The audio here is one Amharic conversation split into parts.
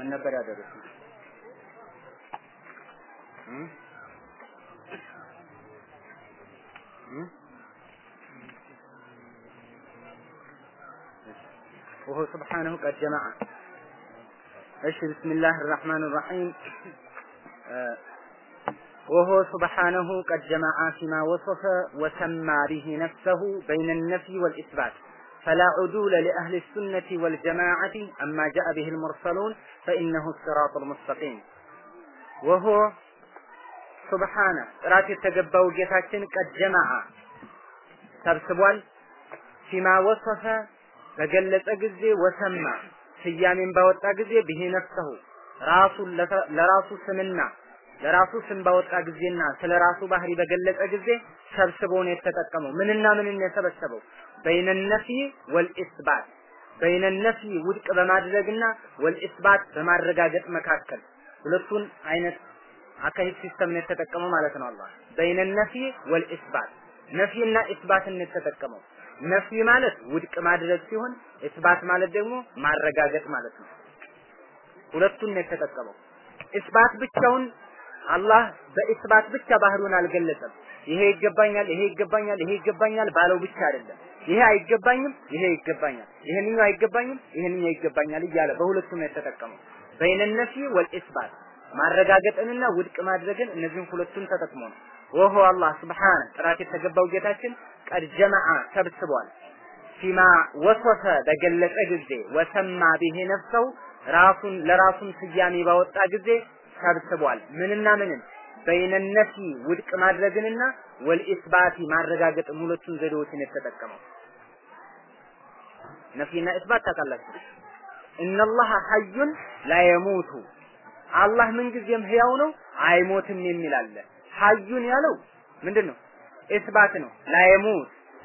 ምን ነበር ያደረሱት? وهو سبحانه قد جمع ايش بسم الله الرحمن الرحيم آه وهو سبحانه قد جمع فيما وصف وسمى به نفسه بين النفي والإثبات فلا عدول لأهل السنة والجماعة أما جاء به المرسلون فإنه الصراط المستقيم وهو سبحانه ጥራት የተገባው ጌታችን ቀድ ጀማዓ ሰብስቧል ፊማ ወሰፈ በገለጸ ጊዜ ወሰማ ስያሜን ባወጣ ጊዜ ብሄ ነፍሰሁ ራሱን ለራሱ ስምና ለራሱ ስም ባወጣ ጊዜና ስለ ራሱ ባህሪ በገለጸ ጊዜ ሰብስቦ ነው የተጠቀመው። ምንና ምንን የሰበሰበው? በይነ ነፊ ወልኢስባት በይነ ነፊ ውድቅ በማድረግና ወልኢስባት በማረጋገጥ መካከል ሁለቱን አይነት አካሄድ ሲስተም ነው የተጠቀመው ማለት ነው። አላህ በይነ ነፊ ወልኢስባት ነፊና ኢስባትን ነው የተጠቀመው። ነፊ ማለት ውድቅ ማድረግ ሲሆን ኢስባት ማለት ደግሞ ማረጋገጥ ማለት ነው። ሁለቱን ነው የተጠቀመው። ኢስባት ብቻውን አላህ በኢስባት ብቻ ባህሩን አልገለጸም። ይሄ ይገባኛል፣ ይሄ ይገባኛል፣ ይሄ ይገባኛል ባለው ብቻ አይደለም። ይሄ አይገባኝም፣ ይሄ ይገባኛል፣ ይሄንኛው አይገባኝም፣ ይሄንኛው ይገባኛል እያለ በሁለቱም ነው የተጠቀመው። በይነ ነፊ ወልኢስባት ማረጋገጥንና ውድቅ ማድረግን እነዚህን ሁለቱን ተጠቅሞ ነው። ወሆ አላህ ስብሓነ ጥራት የተገባው ጌታችን ቀድ ጀመዓ ሰብስቧል። ፊማ ወሶፈ በገለጸ ጊዜ ወሰማ ብሄ ነፍሰው ራሱን ለራሱን ስያሜ ባወጣ ጊዜ ሰብስቧል። ምንና ምንን በይነ ነፊ ውድቅ ማድረግንና ወልኢስባቲ ማረጋገጥ ሁለቱን ዘዴዎችን የተጠቀመው ነፊና ኢስባት ታውቃላችሁ። እነላህ ሐዩን ላየሙቱ አላህ ምንጊዜም ህያው ነው አይሞትም የሚል አለ። ሐዩን ያለው ምንድን ነው? ኢስባት ነው። ላየሙት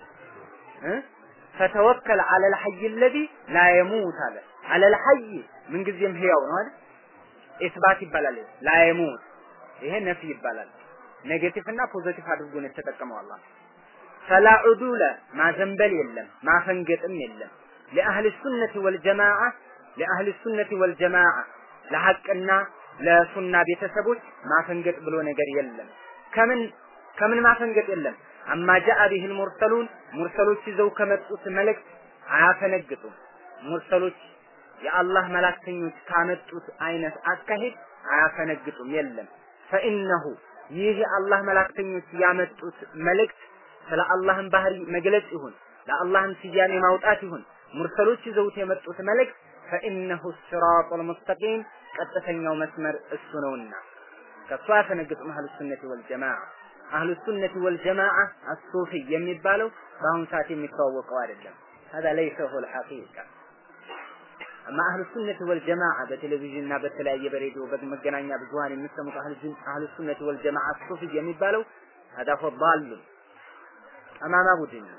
ፈተወከል አለል ሐይ አለዚ ላየሙት አለ። አለል ሐይ ምንጊዜም ህያው ነው አይደል? ኢስባት ይባላል። ላየሙት ይሄ ነፊ ይባላል። ኔጌቲቭ እና ፖዚቲቭ አድርጎ ነው የተጠቀመው አላህ። ፈላ ዑዱለ ማዘንበል የለም ማፈንገጥም የለም ለአህል ሱነቲ ወልጀማዓ ለአህል ሱነቲ ወልጀማዓ ለሐቅና ለሱና ቤተሰቦች ማፈንገጥ ብሎ ነገር የለም። ከምን ከምን ማፈንገጥ የለም። አማ ጃአ ቢሂል ሙርሰሉን ሙርሰሎች ይዘው ከመጡት መልእክት አያፈነግጡም። ሙርሰሎች የአላህ መላክተኞች ካመጡት አይነት አካሄድ አያፈነግጡም። የለም ፈኢነሁ ይህ የአላህ መላክተኞች ያመጡት መልእክት ስለ አላህን ባህሪ መግለጽ ይሁን ለአላህን ስያሜ ማውጣት ይሁን ሙርሰሎች ይዘውት የመጡት መልእክት ፈኢነሁ ሲራጡል ሙስተቂም ቀጥተኛው መስመር እሱ ነውና ከእሱ አያፈነግጡም አህሉ ሱነቲ ወልጀማዓ አህሉ ሱነቲ ወልጀማዓ አሱፊ የሚባለው በአሁኑ ሰዓት የሚተዋወቀው አይደለም هذا ليس هو الحقيقة አማ አህሉ ሱነቲ ወልጀማዓ በቴሌቪዥን እና በተለያየ በሬዲዮ በመገናኛ ብዙሃን የሚሰሙት አህሉ ሱነቲ ወልጀማዓ ሱፊ የሚባለው هذا هو ضال ጠማማ ቡድን ነው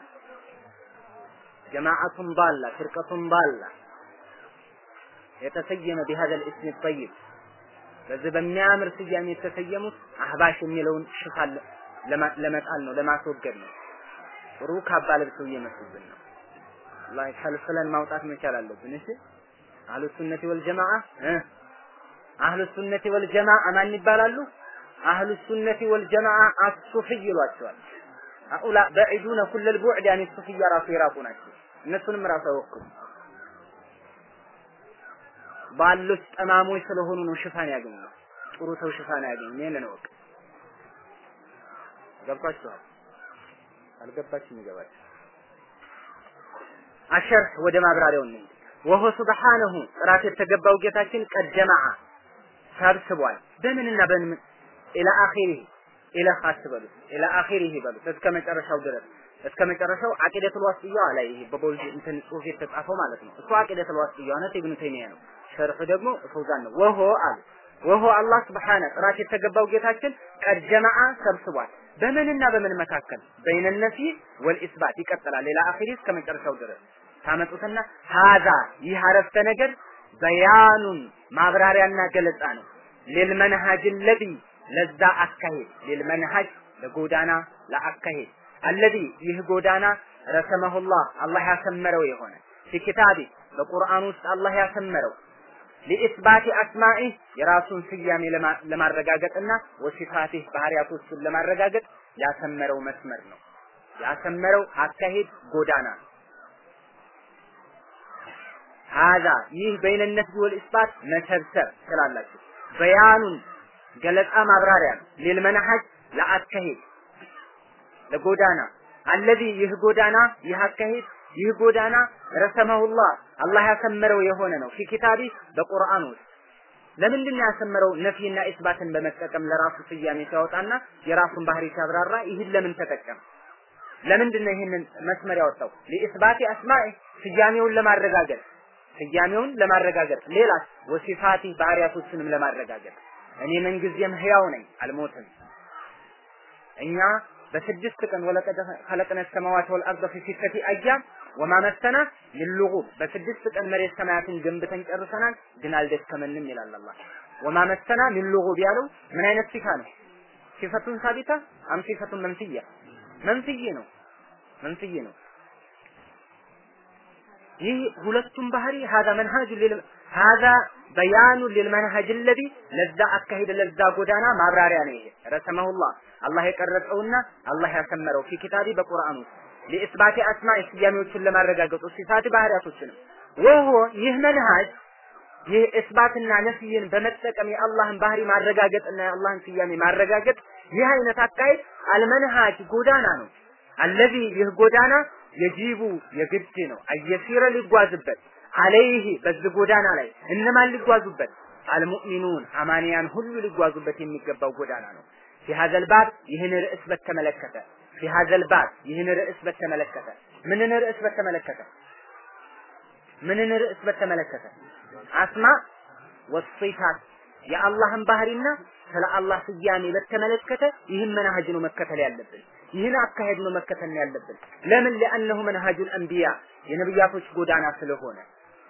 ጀማዓቱን ባላ ፍርቀቱን ባላ የተሰየመ بهذا الاسم الطيب በዚህ በሚያምር ስያሜ የተሰየሙት አህባሽ የሚለውን ሽፋን ለመጣል ነው ለማስወገድ ነው ጥሩ ካባ ለብሰው እየመጡብን ነው ላይ ከልፍለን ማውጣት መቻል አለብን እሺ አህሉ ሱነቲ ወልጀማዓ አህሉ ሱነቲ ወልጀማዓ ማን ይባላሉ አህሉ ሱነቲ ወልጀማዓ አሱፍይ ይሏቸዋል አኡላ በዒዱነ ኩለል ቡዕድ ያኔ ሱፍያ ራሱ የራቁ ናቸው እነሱንም ራሱ አይወክሉ ባሎች ጠማሞች ስለሆኑ ነው ሽፋን ያገኙ ጥሩ ሰው ሽፋን ያገኙ ይሄንን እወቅ ገብቷችኋል አልገባችም ይገባል አሸርህ ወደ ማብራሪያው እንሂድ ወሆ ሱብሓነሁ ጥራት የተገባው ጌታችን ቀደማዓ ሰብስቧል በምንና በምን ኢላ አኺሪህ ኢላ ኻስ በሉት ኢላ አኺሪህ በሉት እስከ መጨረሻው ድረስ እስከ መጨረሻው አቂደቱል ዋስጥያ ላይ ይሄ በቦልድ እንትን ጽሁፍ የተጻፈው ማለት ነው እሱ አቂደቱል ዋስጥያ ነው ኢብኑ ተይሚያ ነው ሸርሑ ደግሞ ፈውዛን ነው ወሆ አሉ ወሆ አላህ ስብሓነ ጥራት የተገባው ጌታችን ቀድ ጀማዓ ሰብስቧል በምንና በምን መካከል በይነ ነፊ ወልኢስባት ይቀጥላል ሌላ አኺሪ እስከ መጨረሻው ድረስ ታመጡትና ሀዛ ይህ አረፍተ ነገር በያኑን ማብራሪያና ገለጻ ነው ሊልመንሃጅ ለዚ ለዛ አካሄድ ሊልመንሃጅ ለጎዳና ለአካሄድ አለዚ ይህ ጎዳና ረሰመሁላህ አላህ ያሰመረው የሆነ ፊ ኪታቢ በቁርአን ውስጥ አላህ ያሰመረው ፊ ሊኢስባቲ አስማኢ የራሱን ስያሜ ለማረጋገጥና ወሲፋቲህ ባህሪያቶቹን ለማረጋገጥ ያሰመረው መስመር ነው። ያሰመረው አካሄድ ጎዳና ነው። ሀዛ ይህ በይነነት ቢወል ኢስባት መሰብሰብ ስላላችሁ በያኑን ገለጻ ማብራሪያ ነው። ሊል መንሐጅ ለአካሄድ ለጎዳና አለዚ ይህ ጎዳና ይህ አካሄድ ይህ ጎዳና ረሰመሁላህ አላህ ያሰመረው የሆነ ነው። ፊ ኪታቢ በቁርአን ውስጥ ለምንድን ነው ያሰመረው? ነፊና ኢስባትን በመጠቀም ለራሱ ስያሜ ሲያወጣና የራሱን ባህሪ ሲያብራራ ይህን ለምን ተጠቀም? ለምንድን ነው ይህንን መስመር ያወጣው? ሊኢስባቲ አስማኢ ስያሜውን ለማረጋገጥ ስያሜውን ለማረጋገጥ ሌላስ ወሲፋቲ ባህሪያቶችንም ለማረጋገጥ እኔ ምንጊዜም ህያው ነኝ አልሞትም። እኛ በስድስት ቀን ወለቀደ ኸለቅነ ሰማዋት ወልአርደ ፊ ሲተቲ አያም ወማ መሰና ሚን ሉጉብ በስድስት ቀን መሬት ሰማያትን ገንብተን ጨርሰናል፣ ግን አልደከመንም ይላል አላህ። ወማ መሰና ሚን ሉጉብ ያለው ምን አይነት ሲፋ ነው? ሲፈቱን ሳቢታ አም ሲፈቱን መንፍያ? መንፍይ ነው፣ መንፍይ ነው። ይህ ሁለቱም ባህሪ ሀዛ መንሃጁ ሊል ሀዛ በያኑ ሊልመንሀጅ ለዚ ለዛ አካሄድ ለዛ ጎዳና ማብራሪያ ነው። ይሄ ረሰመሁላህ አላህ የቀረጸውና አላህ ያሰመረው ፊ ኪታቢ በቁርአን ውስጥ ለኢስባቲ አስማኢ ስያሜዎችን ለማረጋገጡ ሲፋቲ ባህሪያቶችንም ወሆ ይህ መንሃጅ ይህ እስባትና ነፍይን በመጠቀም የአላህን ባህሪ ማረጋገጥና የአላህን ስያሜ ማረጋገጥ ይህ አይነት አካሄድ አልመንሃጅ ጎዳና ነው። አለዚ ይህ ጎዳና የጂቡ የግድ ነው አየሲረ ሊጓዝበት አለይህ በዚህ ጎዳና ላይ እነማን ሊጓዙበት አልሙእሚኑን አማንያን ሁሉ ሊጓዙበት የሚገባው ጎዳና ነው። ፊ ሀዘል ባብ ይህን ርዕስ በተመለከተ ፊ ሀዘል ባብ ይህን ርዕስ በተመለከተ ምንን ርዕስ በተመለከተ ምንን ርዕስ በተመለከተ አስማ ወሲፋት የአላህን ባህሪና ስለ አላህ ስያሜ በተመለከተ ይህን መናሀጅ ነው መከተል ያለብን። ይህን አካሄድ ነው መከተል ያለብን። ለምን? ለአነሁ መንሃጁል አንቢያ የነብያቶች ጎዳና ስለሆነ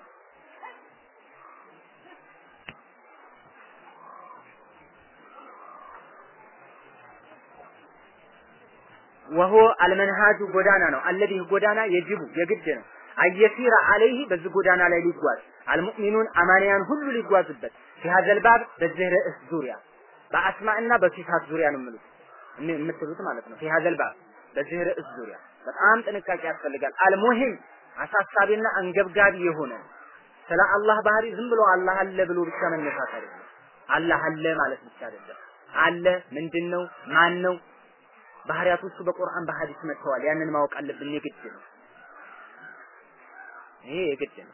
ወሆ አልመንሃጁ ጎዳና ነው። አለዚህ ጎዳና የጅቡ የግድ ነው። አየሲራ አለይህ በዚህ ጎዳና ላይ ሊጓዝ አልሙእሚኑን አማንያን ሁሉ ሊጓዙበት ፊሀዘል ባብ በዚህ ርዕስ ዙሪያ በአስማእና በሲፋት ዙሪያ ነው የምሉት የምትሉት ማለት ነው። ፊሀዘል ባብ በዚህ ርዕስ ዙሪያ በጣም ጥንቃቄ ያስፈልጋል። አልሙሂም አሳሳቢና አንገብጋቢ የሆነ ስለ አላህ ባህሪ ዝም ብሎ አላህ አለ ብሎ ብቻ መነሳት አይደለም። አላህ አለ ማለት ብቻ አይደለም። አለ ምንድን ነው? ማን ነው? ባህሪያቶቹ በቁርአን በሐዲስ መጥተዋል። ያንን ማወቅ አለብን። የግድ ነው። ይሄ የግድ ነው።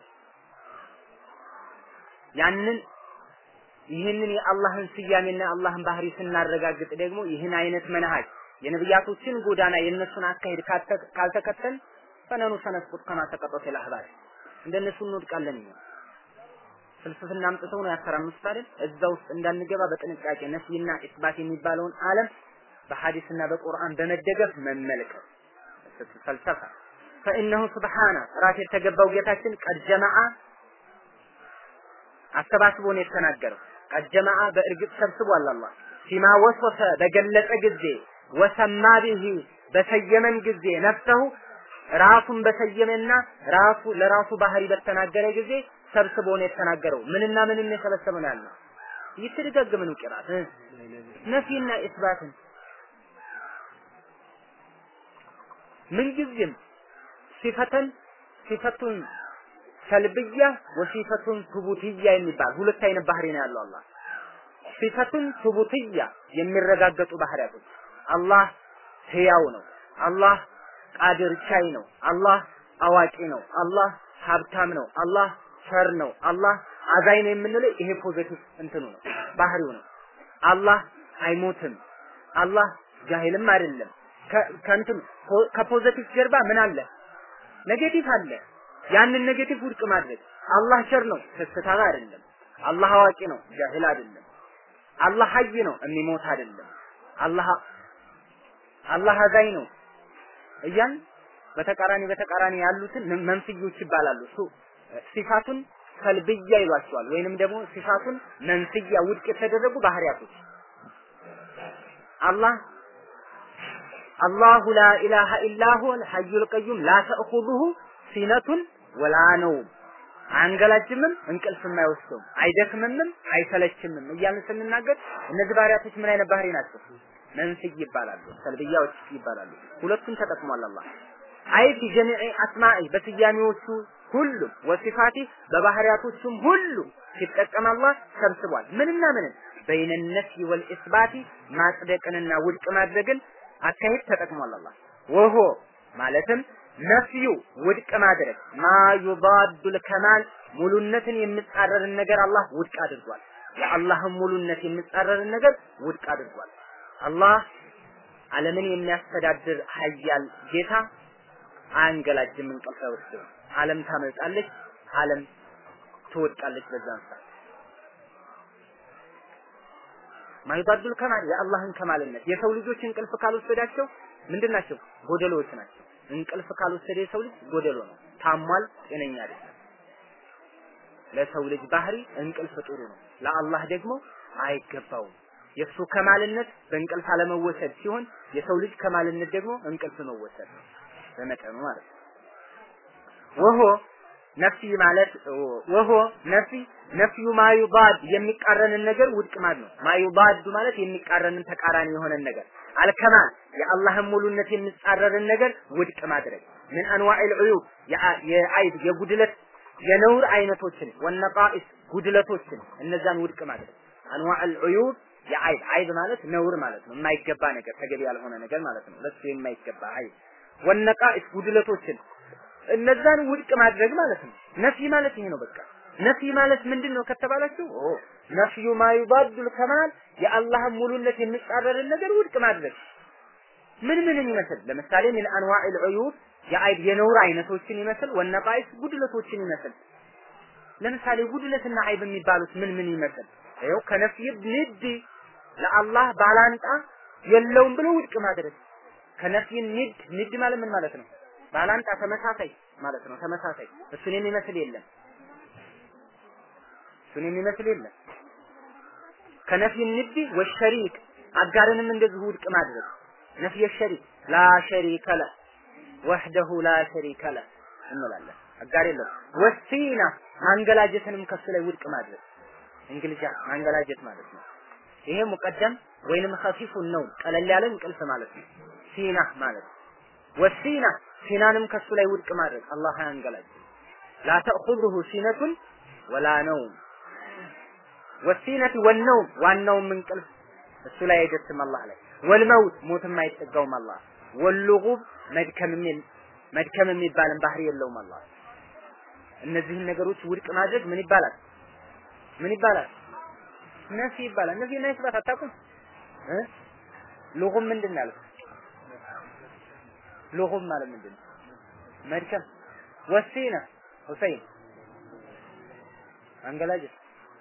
ያንን ይህንን የአላህን ስያሜና የአላህን ባህሪ ስናረጋግጥ ደግሞ ይህን አይነት መንሃጅ የነብያቶችን ጎዳና የነሱን አካሄድ ካልተከተል ፈነኑ ሰነስቁጥ ከማ ተቀጠተ ለአህባር እንደነሱ እንወድቃለን። እኛ ፍልስፍና አምጥተው ነው ያተራምሱት አይደል? እዛ ውስጥ እንዳንገባ በጥንቃቄ ነፍይና ኢስባት የሚባለውን ዓለም በሐዲስና በቁርአን በመደገፍ መመልከት ፈልሰፋ ፈኢነሁ ስብሓነ ራስ የተገባው ጌታችን ቀድ ጀመዓ አሰባስቦ ነው የተናገረው። ቀድ ጀመዓ በእርግጥ ሰብስቧል አላህ ፊማ ወሶፈ በገለጸ ጊዜ ወሰማ ቢሂ በሰየመን ጊዜ ነፍሰሁ ራሱን በሰየመና ራሱ ለራሱ ባህሪ በተናገረ ጊዜ ሰብስቦ ነው የተናገረው። ምንና ምንን የሰበሰበ ነው ያለው? እየተደጋገመ ነው ቂራት ነፊና ኢስባትን ምንጊዜም ሲፈተን ሲፈቱን ሰልብያ ወሲፈቱን ሱቡትያ የሚባል ሁለት አይነት ባህሪ ነው ያለው አላህ። ሲፈቱን ሱቡትያ የሚረጋገጡ ባህሪያቶች አላህ ህያው ነው። አላህ ቃድር ቻይ ነው። አላህ አዋቂ ነው። አላህ ሀብታም ነው። አላህ ቸር ነው። አላህ አዛኝ ነው የምንለው ይሄ ፖዚቲቭ እንትኑ ነው ባህሪው ነው። አላህ አይሞትም። አላህ ጃሂልም አይደለም። ከእንትን ከፖዚቲቭ ጀርባ ምን አለ? ኔጌቲቭ አለ። ያንን ኔጌቲቭ ውድቅ ማድረግ አላህ ቸር ነው፣ ስስታም አይደለም። አላህ አዋቂ ነው፣ ጃሂል አይደለም። አላህ ሀይ ነው፣ የሚሞት አይደለም። አላህ አላህ አዛኝ ነው እያን በተቃራኒ በተቃራኒ ያሉትን መንፍዮች ይባላሉ። እሱ ሲፋቱን ሰልብያ ይሏቸዋል፣ ወይንም ደግሞ ሲፋቱን መንፍያ ውድቅ የተደረጉ ባህሪያቶች አላህ አላሁ ላ ኢላሃ ኢላ ሁወል ሐዩል ቀዩም ላ ተእኹዙሁ ሲነቱን ወላ ነውም። አንገላጅምም እንቅልፍም አይወስደውም አይደክምምም አይሰለችምም እያልን ስንናገር እነዚህ ባህሪያቶች ምን አይነት ባህሪ ናቸው? መንፍይ ይባላሉ፣ ሰልብያዎች ይባላሉ። ሁለቱን ተጠቅሟል አላህ አይ ፊ ጀሚዕ አስማኢ በስያሜዎቹ ሁሉ ወሲፋቲ በባህሪያቶቹም ሁሉ ሲጠቀም አላህ ሰብስቧል። ምንና ምንን በይነ ነፍይ ወልኢስባቲ ማጽደቅንና ውድቅ ማድረግን አካሄድ ተጠቅሟል አላህ ወሆ ማለትም ነፍዩ ውድቅ ማድረግ ማ ዩዳዱል ከማል ሙሉነትን የሚጻረርን ነገር አላህ ውድቅ አድርጓል። የአላህን ሙሉነት የሚጻረርን ነገር ውድቅ አድርጓል። አላህ ዓለምን የሚያስተዳድር ሀያል ጌታ አያንገላጅም፣ እንቅልፍ አይወስድም። ዓለም ታመልጣለች፣ ዓለም ትወድቃለች በዛን ሰዓት ማይባዱል ከማል የአላህን ከማልነት የሰው ልጆች እንቅልፍ ካልወሰዳቸው ምንድን ናቸው? ጎደሎዎች ናቸው። እንቅልፍ ካልወሰደ የሰው ልጅ ጎደሎ ነው፣ ታሟል፣ ጤነኛ አይደለም። ለሰው ልጅ ባህሪ እንቅልፍ ጥሩ ነው፣ ለአላህ ደግሞ አይገባውም። የእሱ ከማልነት በእንቅልፍ አለመወሰድ ሲሆን የሰው ልጅ ከማልነት ደግሞ እንቅልፍ መወሰድ ነው፣ በመጠኑ ማለት ነው። ወሆ ነፍሲ ማለት ወሆ ነፍሲ ነፍዩ ማዩባድ የሚቃረንን ነገር ውድቅ ማለት ነው። ማዩባድ ማለት የሚቃረንን ተቃራኒ የሆነን ነገር አልከማል የአላህን ሙሉነት የሚጻረርን ነገር ውድቅ ማድረግ ምን አንዋኢል ዑዩብ የአይብ የጉድለት የነውር አይነቶችን ወነቃኢስ ጉድለቶችን እነዛን ውድቅ ማድረግ አንዋኢል ዑዩብ የአይብ አይብ ማለት ነውር ማለት ነው። የማይገባ ነገር ተገቢ ያልሆነ ነገር ማለት ነው። ለሱ የማይገባ አይብ ወነቃኢስ ጉድለቶችን እነዛን ውድቅ ማድረግ ማለት ነው። ነፊ ማለት ይሄ ነው በቃ። ነፊ ማለት ምንድን ነው ከተባላችሁ ኦ ነፍዩ ማዩባዱል ከማል የአላህን ሙሉነት የሚጻረርን ነገር ውድቅ ማድረግ ምን ምንን ይመስል ለምሳሌ ምን አንዋኢል ዑዩብ የአይብ የነውር አይነቶችን ይመስል ወነቃይስ ጉድለቶችን ይመስል ለምሳሌ ጉድለትና አይብ የሚባሉት ምን ምን ይመስል ይኸው ከነፍይ ንድ ለአላህ ባላንጣ የለውም ብሎ ውድቅ ማድረግ ከነፍይ ንድ ንድ ማለት ምን ማለት ነው? ባላንጣ ተመሳሳይ ማለት ነው። ተመሳሳይ እሱን የሚመስል የለም። እሱን የሚመስል የለም። ከነፍይ ንድ ወሸሪክ አጋርንም እንደዚሁ ውድቅ ማድረግ ነፍይ ሸሪክ ላ ሸሪከ ለ ወህደሁ ላ ሸሪከ ለ እንላለን። አጋር የለም። ወሲና ማንገላጀትንም ከሱ ላይ ውድቅ ማድረግ እንግሊዝኛ ማንገላጀት ማለት ነው። ይሄ ሙቀደም ወይንም ኸፊፉን ነው ቀለል ያለ እንቅልፍ ማለት ነው። ሲና ማለት ወሲና ሲናንም ከሱ ላይ ውድቅ ማድረግ አላህ አያንገላጅ ላ ተእኹዙሁ ሲነቱን ወላ ነውም ወሲነት ወነውም ዋናውም እንቅልፍ እሱ ላይ አይደርስም አላህ ላይ ወልመውት ሞትም አይጠጋውም አላህ ወልጉብ መድከም መድከም የሚባልን ባህሪ የለውም አላህ እነዚህን ነገሮች ውድቅ ማድረግ ምን ይባላል ምን ይባላል ነፊ ይባላል ነፊ እና ኢስባት አታውቁም እ ሉጉም ምንድን ነው ያለው ሉጉም ማለት ምንድን ነው መድከም ወሲና ሁሰይን አንገላጀት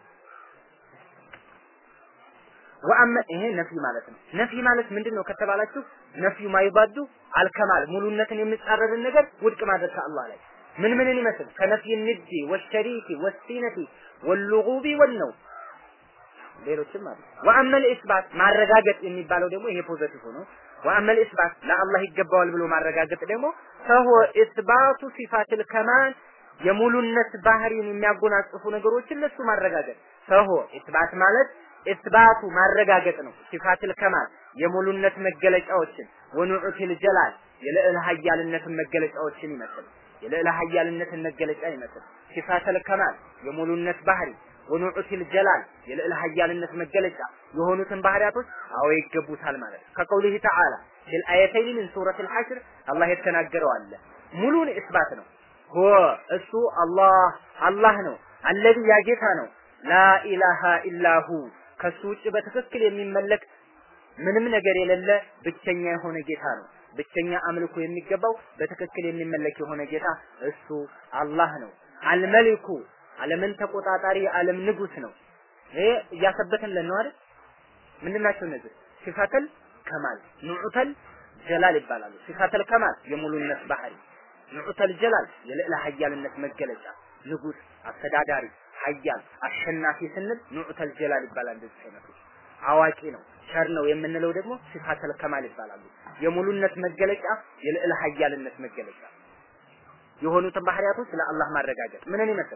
ወአመ ይሄ ነፊ ማለት ነው። ነፊ ማለት ምንድን ነው ከተባላችሁ ነፊዩ ማይባዱ አልከማል ሙሉነትን የሚጻረርን ነገር ውድቅ ማድረግ ከአላህ ላይ ምን ምንን ይመስል ከነፊይ ንዲ ወሸሪኪ ወሲነቲ ወልጉቢ ወነው ሌሎችም አሉ። ወአመል ኢስባት ማረጋገጥ የሚባለው ደግሞ ይሄ ፖዘቲቭ ነው። ወአመል ኢስባት ለአላህ ይገባዋል ብሎ ማረጋገጥ ደግሞ ፈሆ ኢስባቱ ሲፋትል ከማል የሙሉነት ባህሪን የሚያጎናጽፉ ነገሮችን ለሱ ማረጋገጥ ፈሆ ኢስባት ማለት ኢስባቱ ማረጋገጥ ነው። ሲፋትል ከማል የሙሉነት መገለጫዎችን ወኑዑቲል ጀላል የልዕለ ኃያልነትን መገለጫዎችን ይመስል የልዕለ ኃያልነትን መገለጫ ይመስል ሲፋተል ከማል የሙሉነት ባህሪ ወኑዑቲል ጀላል የልዕለ ኃያልነት መገለጫ የሆኑትን ባህሪያቶች አዎ ይገቡታል ማለት ነው። ከቀውሊህ ተዓላ ፊል አየተይን ሚን ሱረቲል ሐሽር አላህ የተናገረው አለ ሙሉን ኢስባት ነው። ሆ እሱ አላህ አላህ ነው። አለዚ ያ ጌታ ነው። ላኢላሃ ኢላሁ ከሱ ውጭ በትክክል የሚመለክ ምንም ነገር የሌለ ብቸኛ የሆነ ጌታ ነው። ብቸኛ አምልኮ የሚገባው በትክክል የሚመለክ የሆነ ጌታ እሱ አላህ ነው። አልመሊኩ ዓለምን ተቆጣጣሪ የዓለም ንጉስ ነው። ይሄ እያሰበተን ነው አይደል? ምንድናቸው እነዚህ? ሲፋተል ከማል ኑዑተል ጀላል ይባላሉ። ሲፋተል ከማል የሙሉነት ባህሪ፣ ኑዑተል ጀላል የልዕለ ኃያልነት መገለጫ፣ ንጉስ፣ አስተዳዳሪ፣ ኃያል፣ አሸናፊ ስንል ኑዑተል ጀላል ይባላል። እንደዚህ አይነቶች አዋቂ ነው፣ ቸር ነው የምንለው ደግሞ ሲፋተል ከማል ይባላሉ። የሙሉነት መገለጫ፣ የልዕለ ኃያልነት መገለጫ የሆኑትን ባህሪያቶች ለአላህ ማረጋገጥ ምንን ይመስል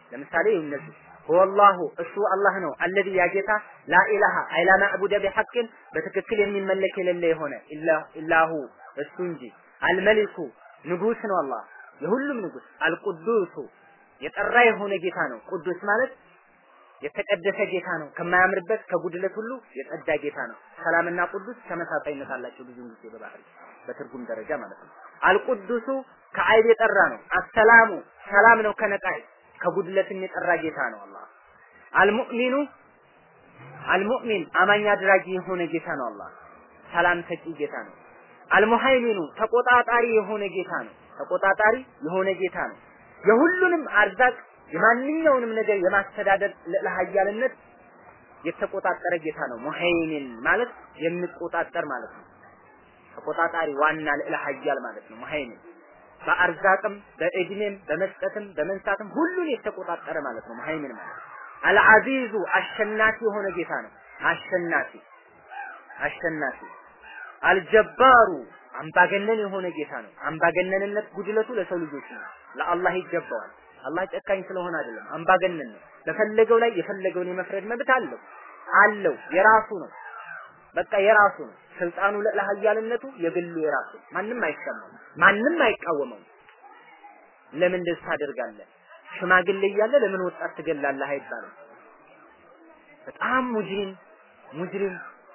ለምሳሌ እነዚህ ሁወላሁ እሱ አላህ ነው አለዚ ያጌታ ላኢላሃ አይላ ማዕቡደ ቢሐቅን በትክክል የሚመለክ የሌለ የሆነ ኢላሁ እሱ እንጂ አልመሊኩ ንጉስ ነው አላህ የሁሉም ንጉስ አልቁዱሱ የጠራ የሆነ ጌታ ነው ቅዱስ ማለት የተቀደሰ ጌታ ነው ከማያምርበት ከጉድለት ሁሉ የጸዳ ጌታ ነው ሰላምና ቅዱስ ተመሳሳይነት አላቸው ብዙ ጊዜ በባህሪ በትርጉም ደረጃ ማለት ነው አልቁዱሱ ከአይብ የጠራ ነው አሰላሙ ሰላም ነው ከነቃይ ከጉድለትም የጠራ ጌታ ነው አላህ አልሙእሚኑ አልሙእሚን አማኝ አድራጊ የሆነ ጌታ ነው አላህ ሰላም ሰጪ ጌታ ነው አልሙሃይሚኑ ተቆጣጣሪ የሆነ ጌታ ነው ተቆጣጣሪ የሆነ ጌታ ነው የሁሉንም አርዛቅ የማንኛውንም ነገር የማስተዳደር ለኃያልነት የተቆጣጠረ ጌታ ነው ሙሃይሚን ማለት የሚቆጣጠር ማለት ነው ተቆጣጣሪ ዋና ልዕለ ኃያል ማለት ነው ሙሃይሚን በአርዛቅም በእድሜም በመስጠትም በመንሳትም ሁሉን የተቆጣጠረ ማለት ነው ሙሃይሚን ማለት አልዓዚዙ አሸናፊ የሆነ ጌታ ነው አሸናፊ አሸናፊ አልጀባሩ አምባገነን የሆነ ጌታ ነው አምባገነንነት ጉድለቱ ለሰው ልጆች ነው ለአላህ ይገባዋል አላህ ጨካኝ ስለሆነ አይደለም አምባገነን ነው በፈለገው ላይ የፈለገውን የመፍረድ መብት አለው አለው የራሱ ነው በቃ የራሱ ነው ስልጣኑ ለኃያልነቱ የግሉ የራሱ ማንም አይሰማው ማንም አይቃወመው ለምን እንደዚህ ታደርጋለህ ሽማግሌ እያለ ለምን ወጣት ትገላለህ አይባልም በጣም ሙጅሪም ሙጅሪም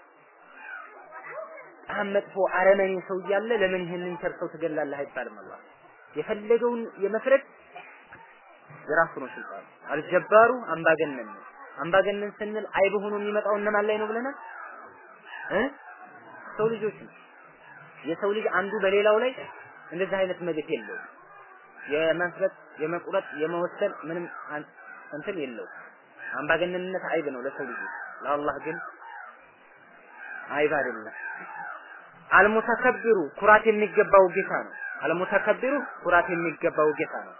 በጣም መጥፎ አረመኔ ሰው እያለ ለምን ይህንን ቸርሰው ትገላለህ አይባልም አላህ የፈለገውን የመፍረድ የራሱ ነው ስልጣኑ አልጀባሩ አምባገነን ነው አምባገነን ስንል አይብ ሆኖ የሚመጣው እነማን ላይ ነው ብለናል እ ሰው ልጆች ነው የሰው ልጅ አንዱ በሌላው ላይ እንደዚህ አይነት መብት የለውም የመፍረጥ የመቁረጥ የመወሰን ምንም እንትን የለው አምባገነንነት አይብ ነው ለሰው ልጆች ለአላህ ግን አይብ አይደለም አልሙተከብሩ ኩራት የሚገባው ጌታ ነው አልሙተከብሩ ኩራት የሚገባው ጌታ ነው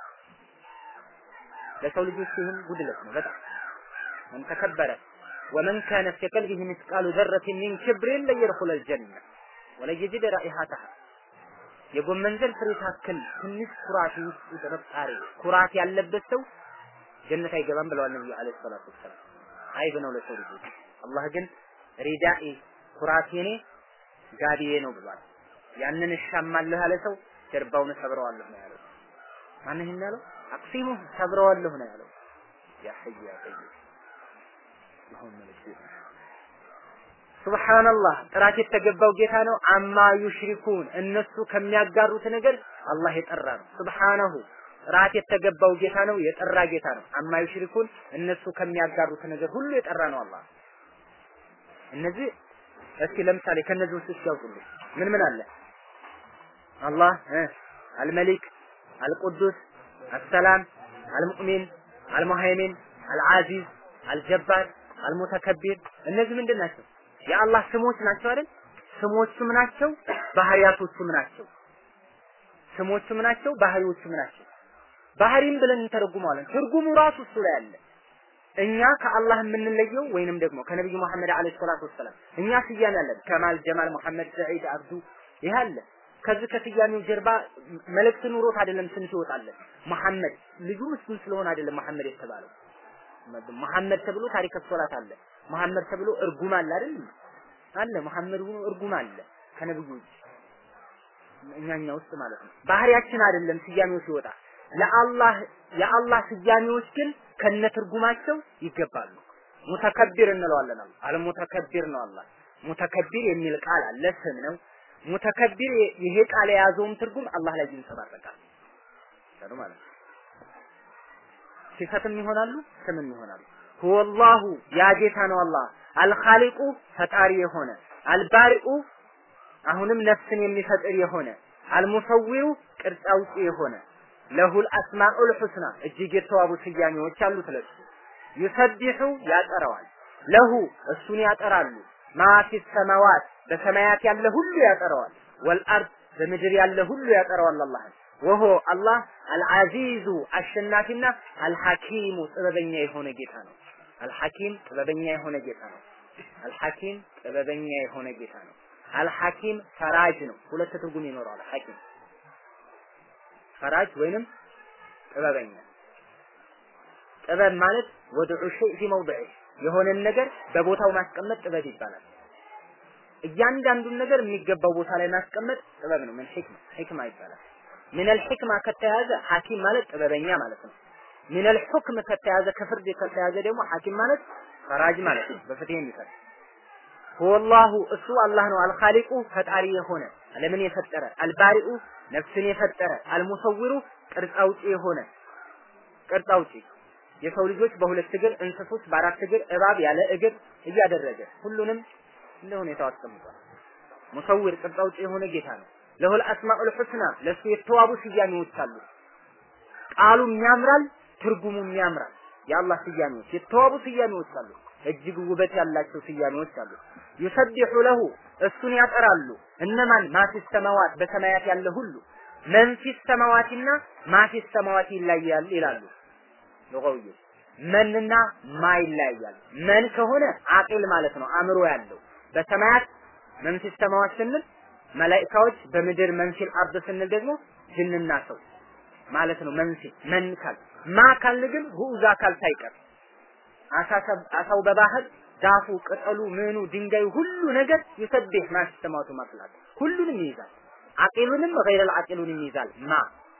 ለሰው ልጆች ይህም ጉድለት ነው በጣም من تكبر ومن كان في قلبه مثقال ذرة من كبر لن يدخل الجنة ولن يجد رائحتها የጎመን ዘር ፍሬ ታክል ትንሽ ኩራት ውስጥ ጥርጣሬ ኩራት ያለበት ሰው ጀነት አይገባም ብለዋል ነብዩ አለይሂ ሰላቱ ወሰላም። አይብ ነው ለሰው ልጆች። አላህ ግን ሪዳኢ ኩራቴ እኔ ጋቢዬ ነው ብሏል። ያንን እሻማለሁ ያለ ሰው ጀርባውን ሰብረዋለሁ ነው ያለው። ማን ይሄን ያለው? አቅሲሙ ሰብረዋለሁ ነው ያለው። ያ ሐይ ያ ቀይም አሁን መልክ ሱብሃንአላህ ጥራት የተገባው ጌታ ነው። አማ ዩሽሪኩን እነሱ ከሚያጋሩት ነገር አላህ የጠራ ነው። ሱብሃነሁ ጥራት የተገባው ጌታ ነው፣ የጠራ ጌታ ነው። አማ ዩሽሪኩን እነሱ ከሚያጋሩት ነገር ሁሉ የጠራ ነው አላህ። እነዚህ እስኪ ለምሳሌ ከነዚህ ውስጥ ያውጡልኝ ምን ምን አለ? አላህ አልመሊክ፣ አልቁዱስ፣ አሰላም፣ አልሙእሚን፣ አልሙሃይሚን፣ አልዓዚዝ፣ አልጀባር፣ አልሙተከቢር እነዚህ ምንድን ናቸው? የአላህ ስሞች ናቸው አይደል? ስሞቹም ናቸው፣ ባህሪያቶቹም ናቸው። ስሞቹም ናቸው፣ ባህሪዎቹም ናቸው። ባህሪም ብለን እንተረጉመዋለን። ትርጉሙ ራሱ እሱ ላይ አለ። እኛ ከአላህ የምንለየው ወይንም ደግሞ ከነብዩ መሐመድ አለይሂ ሰላቱ ወሰላም እኛ ስያሜ አለን። ከማል፣ ጀማል፣ መሐመድ፣ ሰዒድ፣ አብዱ ይህ አለ። ከዚህ ከስያሜው ጀርባ መልእክት ኑሮት አይደለም ስም ሲወጣለን። መሐመድ ልጁ ምስኪን ስለሆነ አይደለም መሐመድ የተባለው። መሐመድ ተብሎ ታሪክ ሶላት አለ። መሐመድ ተብሎ እርጉም አለ አይደል? አለ መሐመድ ሆኖ እርጉም አለ ከነብዩ ውጭ እኛኛ ውስጥ ማለት ነው። ባህሪያችን አይደለም ስያሜው ሲወጣ ለአላህ የአላህ ስያሜዎች ግን ከነ ትርጉማቸው ይገባሉ። ሙተከቢር እንለዋለን። አለ ሙተከቢር ነው አላህ። ሙተከቢር የሚል ቃል አለ፣ ስም ነው። ሙተከቢር ይሄ ቃል የያዘውም ትርጉም አላህ ላይ ይንጸባረቃል ማለት ነው። ሲፈትም ይሆናሉ፣ ስምም ይሆናሉ። ሁወላሁ ያ ጌታ ነው አላህ አልኻሊቁ ፈጣሪ የሆነ አልባሪኡ አሁንም ነፍስን የሚፈጥር የሆነ አልሙሰዊሩ ቅርጽ አውጪ የሆነ ለሁል አስማኡል ሑስና እጅግ የተዋቡ ስያሜዎች አሉት ለሱ ዩሰቢሑ ያጠራዋል ለሁ እሱን ያጠራሉ ማ ፊ ሰማዋት በሰማያት ያለ ሁሉ ያጠራዋል ወልአርድ በምድር ያለ ሁሉ ያጠራዋል አላህ ወሆ አላህ አልዓዚዙ አሸናፊና አልሐኪሙ ጥበበኛ የሆነ ጌታ ነው አልሐኪም ጥበበኛ የሆነ ጌታ ነው አልሐኪም ጥበበኛ የሆነ ጌታ ነው አልሐኪም ፈራጅ ነው ሁለት ትርጉም ይኖረዋል ሐኪም ፈራጅ ወይንም ጥበበኛ ጥበብ ማለት ወድዑ ሸይ ፊ መውድዒ የሆነን ነገር በቦታው ማስቀመጥ ጥበብ ይባላል። እያንዳንዱን ነገር የሚገባው ቦታ ላይ ማስቀመጥ ጥበብ ነው። ምን ሒክማ ሒክማ ይባላል። ሚነል ሒክማ ከተያዘ ሐኪም ማለት ጥበበኛ ማለት ነው። ሚነል ሑክም ከተያዘ ከፍርድ ከተያዘ ደግሞ ሐኪም ማለት ፈራጅ ማለት ነው። በፍትህ የሚፈርድ ሁወላሁ እሱ አላህ ነው። አልኻሊቁ ፈጣሪ የሆነ ዓለምን የፈጠረ አልባሪኡ ነፍስን የፈጠረ አልሙሰዊሩ ቅርጽ አውጪ የሆነ ቅርጽ አውጪ የሰው ልጆች በሁለት እግር እንስሶች በአራት እግር እባብ ያለ እግር እያደረገ ሁሉንም እንደ ሁኔታው አስቀምጧል። ሙሰዊር ቅርጽ አውጪ የሆነ ጌታ ነው። ለሁል አስማኡል ሑስና ለሱ የተዋቡ ስያሜዎች አሉ። ቃሉም ያምራል፣ ትርጉሙም ያምራል። የአላህ ስያሜዎች የተዋቡ ስያሜዎች አሉ። እጅግ ውበት ያላቸው ስያሜዎች አሉ። ዩሰቢሑ ለሁ እሱን ያጠራሉ። እነማን ማፊስ ሰማዋት በሰማያት ያለ ሁሉ መንፊስ ሰማዋቲና ማፊስ ሰማዋቲ ይለያል ይላሉ ሉጋዊዎች። መንና ማ ይለያያል። መን ከሆነ አቂል ማለት ነው፣ አእምሮ ያለው በሰማያት መንፊስ ሰማዋት ስንል መላኢካዎች፣ በምድር መንፊል አርድ ስንል ደግሞ ጅንና ሰው ማለት ነው። መንፊ መን ካል ማ ካልን ግን ጉዑዝ አካል ሳይቀር አሳው በባህር ዛፉ፣ ቅጠሉ፣ ምኑ፣ ድንጋዩ ሁሉ ነገር ይሰብህ ማስተማቱ ማፍላት ሁሉንም ይይዛል። አቂሉንም ገይረል አቂሉንም ይይዛል። ማ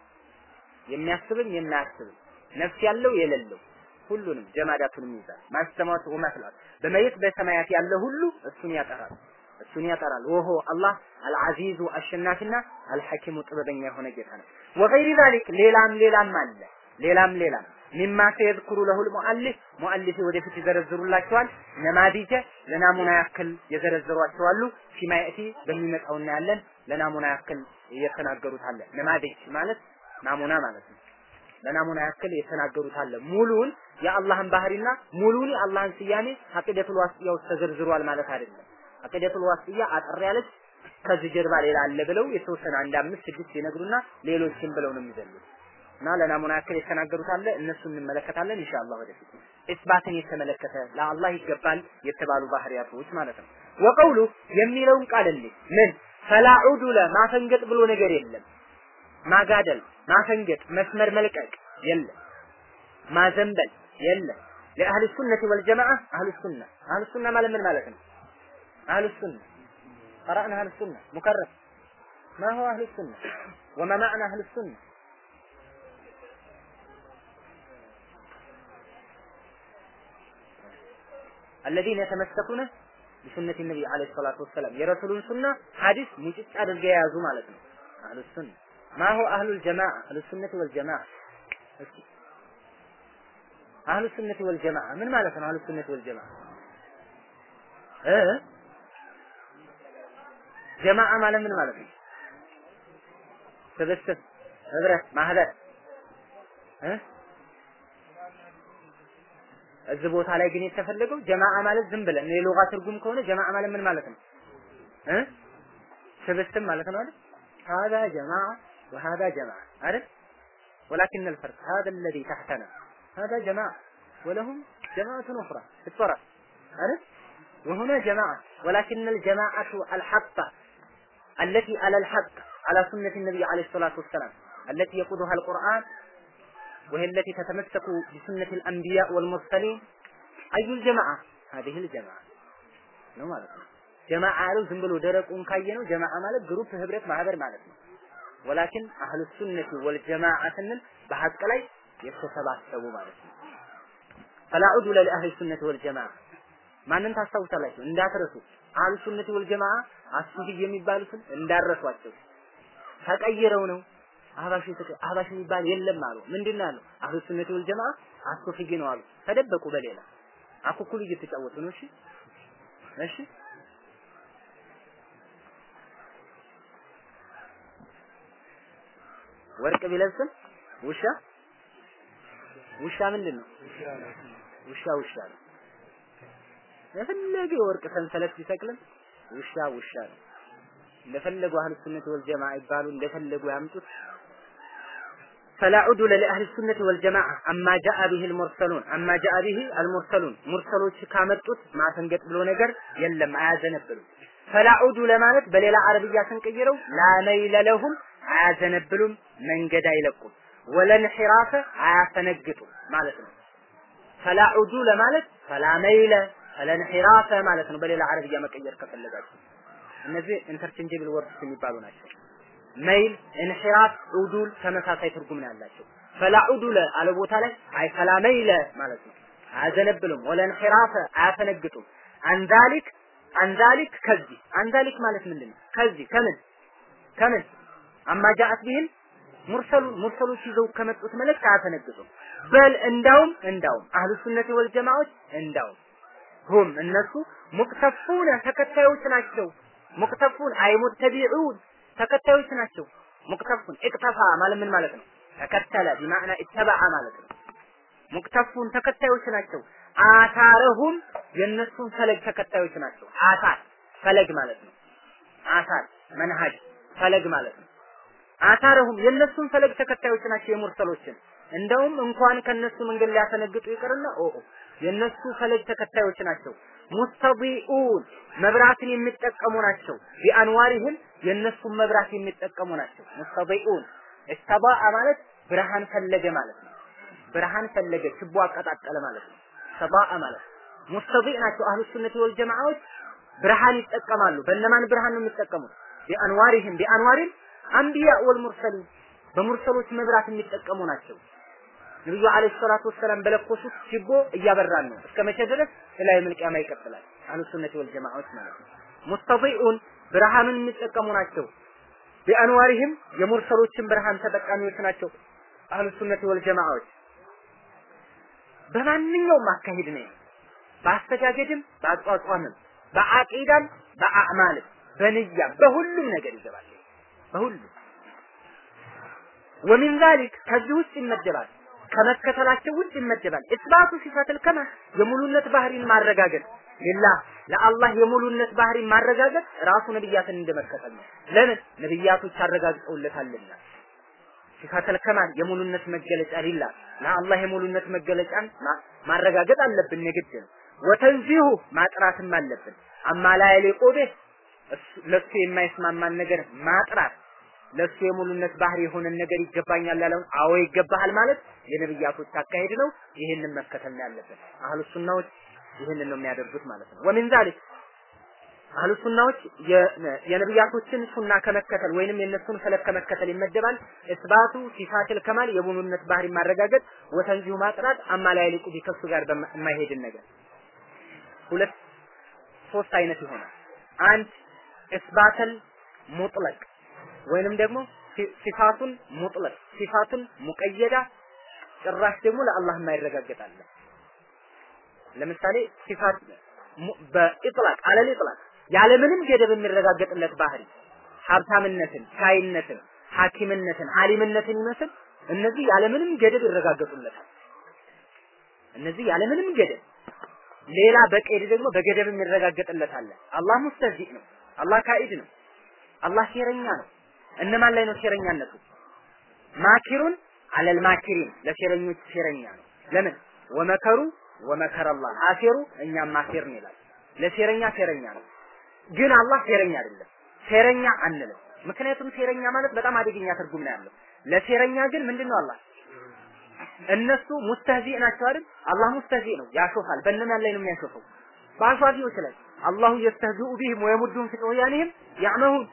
የሚያስብም የማያስብም ነፍስ ያለው የሌለው ሁሉንም ጀማዳቱንም ይይዛል። ማስተማቱ ወማፍላት በመሬት በሰማያት ያለ ሁሉ እሱን ያጠራል እሱን ያጠራል። ወሆ አላህ አልዓዚዙ አሸናፊና አልሐኪሙ ጥበበኛ የሆነ ጌታ ነው። ወገይሪ ዛሊክ ሌላም ሌላም አለ ሌላም ሌላም ሚማ ሰየዝኩሩ ለሁል ሙአሊፍ ሙአሊፍ ወደፊት ይዘረዝሩላቸዋል። ነማዲጀ ለናሙና ያክል የዘረዘሯቸው አሉ። ፊማ የእቲ በሚመጣው እናያለን። ለናሙና ያክል እየተናገሩት አለ። ነማዲጅ ማለት ናሙና ማለት ነው። ለናሙና ያክል የተናገሩት አለ። ሙሉውን የአላህን ባህሪና ሙሉውን የአላህን ስያሜ አቂደቱል ዋስጥያ ውስጥ ተዘርዝሯል ማለት አይደለም። አቂደቱል ዋስጥያ አጠር ያለች ከዚህ ጀርባ ሌላ አለ ብለው የተወሰነ አንድ አምስት ስድስት ይነግሩና ሌሎችን ብለው ነው የሚዘሉት። እና ለናሙና ያክል የተናገሩት አለ እነሱ እንመለከታለን ኢንሻአላህ ወደፊት ኢስባትን የተመለከተ ለአላህ ይገባል የተባሉ ባህሪያቶች ማለት ነው ወቀውሉ የሚለውን ቃል እንዴ ምን ፈላ ዑዱለ ማፈንገጥ ብሎ ነገር የለም ማጋደል ማፈንገጥ መስመር መልቀቅ የለም ማዘንበል የለም ለአህል ሱነቲ ወልጀማዓ አህል ሱና አህል ሱና ማለት ምን ማለት ነው አህል ሱና قرأنا أهل السنة مكرر ما هو أهل السنة وما معنى أهل السنة الذين يتمسكون بسنة النبي عليه الصلاة والسلام يرسلون سنة حديث مجد على الجياز مالتنا أهل السنة ما هو أهل الجماعة أهل السنة والجماعة أهل السنة والجماعة من مالتنا أهل السنة والجماعة إيه جماعة ማለት ምን ማለት ነው? ስብስብ፣ ህብረት፣ ማህበር እ እዚህ ቦታ ላይ ግን የተፈለገው ጀማዓ ማለት ዝም ብለን የሉጋ ትርጉም ከሆነ ጀማዓ ማለት ምን ማለት ነው? እ ስብስብ ማለት ነው አይደል? هذا جماعة وهذا جماعة አይደል? ولكن الفرق هذا الذي تحتنا هذا جماعة ولهم جماعة أخرى في الطرف عرفت وهنا جماعة ولكن الجماعة الحقة التي على الحق على سنة النبي عليه الصلاة والسلام التي يقودها القرآن وهي التي تتمسك بسنة الأنبياء والمرسلين أي الجماعة هذه الجماعة ነው ማለት ነው ጀማዓ ያለው ዝም ብሎ ደረቁን ካየ ነው ጀማዓ ማለት ግሩፕ ህብረት ማህበር ማለት ነው ወላኪን አህሉ ሱነቲ ወልጀማዓ ስንል በሐቅ ላይ የተሰባሰቡ ማለት ነው ፈላ ዑዱለ ለአህሊ ሱነቲ ወልጀማዓ ማንን ታስታውሳላችሁ እንዳትረሱ አህሉ ሱነቲ ወልጀማዓ አሱፊ የሚባሉትን እንዳረሷቸው ተቀይረው ነው አህባሽ አህባሽ የሚባል የለም አሉ ምንድን ነው ያለው አህሉ ሱነቲ ወልጀማዓ አሱፊ ነው አሉ ተደበቁ በሌላ አኩኩሉ እየተጫወቱ ነው እሺ እሺ ወርቅ ቢለብስም ውሻ ውሻ ምንድን ነው ውሻ ውሻ ነው የፈለገ የወርቅ ሰንሰለት ቢሰቅልም ውሻ ውሻ ነው እንደፈለጉ አህሉ ሱነት ወልጀማዓ ይባሉ እንደፈለጉ ያምጡት فلا عدل لأهل السنة والجماعة أما جاء به المرسلون أما جاء به المرسلون مرسلوች ካመጡት ማፈንገጥ ብሎ ነገር የለም አያዘነብሉም فلا عدل ማለት በሌላ አረብያ ስንቀይረው لا ميل لهم አያዘነብሉም መንገድ አይለቁም ወለን ሒራፈ አያፈነግጡም ማለት ነው ፈላ ዑዱለ ማለት ፈላ መይለ ፈላ እንሒራፈ ማለት ነው። በሌላ አረብያ መቀየር ከፈለጋችሁ እነዚህ ኢንተርቼንጀብል ወርድስ የሚባሉ ናቸው። መይል፣ እንሒራፍ፣ ዑዱል ተመሳሳይ ትርጉም ነው ያላቸው። ፈላ ዑዱለ አለ ቦታ ላይ አይ ፈላ መይለ ማለት ነው። አያዘነብሉም። ወለ እንሒራፈ አያፈነግጡም። አንዛሊክ አንዛሊክ ከዚህ አንዛሊክ ማለት ምንድን ነው? ከዚህ ከምን ከምን አማ ጃአት ቢህም ሙርሰሉን ሙርሰሎች ይዘው ከመጡት መልእክት አያፈነግጡም። በል እንዳውም እንዳውም አህሉ ሱነቲ ወል ጀማዓዎች እንዳውም ሁም እነሱ ሙቅተፉነ ተከታዮች ናቸው። ሙቅተፉን አይ ሙተቢዑን ተከታዮች ናቸው። ሙቅተፉን እቅተፋ ማለት ምን ማለት ነው? ተከተለ ቢማዕና ኢተበዐ ማለት ነው። ሙቅተፉን ተከታዮች ናቸው። አታረሁም የእነሱን ፈለግ ተከታዮች ናቸው። አታር ፈለግ ማለት ነው። አታር መንሃጅ ፈለግ ማለት ነው። አታረሁም የእነሱን ፈለግ ተከታዮች ናቸው የሙርሰሎችን እንደውም እንኳን ከነሱ መንገድ ሊያፈነግጡ ይቅርና ኦ የነሱ ፈለግ ተከታዮች ናቸው። ሙስተቢኡን መብራትን የሚጠቀሙ ናቸው። ቢአንዋሪህም የነሱን መብራት የሚጠቀሙ ናቸው። ሙስተቢኡን እስተባአ ማለት ብርሃን ፈለገ ማለት ነው። ብርሃን ፈለገ ችቦ አቀጣጠለ ማለት ነው። ሰባአ ማለት ሙስተቢእ ናቸው። አህሉ ሱነቲ ወል ጀማዓዎች ብርሃን ይጠቀማሉ። በእነማን ብርሃን ነው የሚጠቀሙት? ቢአንዋሪህም ቢአንዋሪም አንቢያ ወል ሙርሰሊን በሙርሰሎች መብራት የሚጠቀሙ ናቸው። ነብዩ አለይሂ ሰላቱ ወሰላም በለኮሱት ችቦ እያበራን ነው። እስከ መቼ ድረስ? ኢላ የውመል ቂያማ ይቀጥላል። አህሉ ሱነቲ ወል ጀማዓዎች ማለት ነው። ሙስተዲኡን ብርሃንን የሚጠቀሙ ናቸው። ቢአንዋሪህም የሙርሰሎችን ብርሃን ተጠቃሚዎች ናቸው። አህሉ ሱነቲ ወል ጀማዓዎች በማንኛውም አካሄድ ነው። በአስተጋገድም፣ በአቋቋምም፣ በአቂዳም፣ በአዕማልም፣ በንያም በሁሉም ነገር ይገባል። በሁሉም ወሚን ዛሊክ ከዚህ ውስጥ ይመደባል ከመከተላቸው ውስጥ ይመደባል። ኢስባቱ ሲፈትል ከማ የሙሉነት ባህሪን ማረጋገጥ ሊላህ ለአላህ የሙሉነት ባህሪን ማረጋገጥ ራሱ ነብያትን እንደመከተል ነው። ለምን ነብያቶች አረጋግጠውለታልና። ሲፋተል ከማል የሙሉነት መገለጫ ሊላህ ለአላህ የሙሉነት መገለጫን ማረጋገጥ አለብን የግድ ነው። ወተንዚሁ ማጥራትም አለብን። አማ ላ የሊቁ ቢህ ለሱ የማይስማማን ነገር ማጥራት ለሱ የሙሉነት ባህሪ የሆነን ነገር ይገባኛል ያለውን አዎ ይገባሃል ማለት የነብያቶች አካሄድ ነው። ይህንን መከተል ነው ያለብን። አህሉ ሱናዎች ይህንን ነው የሚያደርጉት ማለት ነው። ወሚን ዛሊክ አህሉ ሱናዎች የነብያቶችን ሱና ከመከተል ወይንም የነሱን ፈለግ ከመከተል ይመደባል። እስባቱ ሲፋትል ከማል የሙሉነት ባህሪ ማረጋገጥ፣ ወተንዚሁ ማጥራት፣ አማ ላይ ሊቁ ቢከሱ ጋር የማይሄድን ነገር ሁለት ሶስት አይነት ይሆናል። አንድ እስባተል ሙጥለቅ ወይንም ደግሞ ሲፋቱን ሙጥለቅ ሲፋቱን ሙቀየዳ ጭራሽ ደግሞ ለአላህ የማይረጋገጣለ ለምሳሌ ሲፋት በኢጥላቅ አለል ኢጥላቅ ያለምንም ገደብ የሚረጋገጥለት ባህሪ ሀብታምነትን፣ ሻይነትን፣ ሐኪምነትን፣ አሊምነትን ይመስል እነዚህ ያለምንም ገደብ ይረጋገጡለታል። እነዚህ ያለምንም ገደብ ሌላ በቀይድ ደግሞ በገደብ የሚረጋገጥለት አለ። አላህ ሙስተዚእ ነው። አላህ ካኢድ ነው። አላህ ሴረኛ ነው። እነማን ላይ ነው ሴረኛነቱ? ማኪሩን አለል ማኪሪን ለሴረኞች ሴረኛ ነው። ለምን ወመከሩ ወመከረ አላህ አሴሩ እኛም ማሴርን ይላል። ለሴረኛ ሴረኛ ነው። ግን አላህ ሴረኛ አይደለም። ሴረኛ አንልም። ምክንያቱም ሴረኛ ማለት በጣም አደገኛ ትርጉም ነው ያለው። ለሴረኛ ግን ምንድነው አላህ እነሱ ሙስተህዚእ ናቸው አይደል? አላህ ሙስተህዚእ ነው፣ ያሾፋል። በእነማን ላይ ነው የሚያሾፈው? በአሿፊዎች ላይ አላሁ የስተህዚኡ ቢህም ወየሙዱም ፊ ጡግያኒህም ያዕመሁን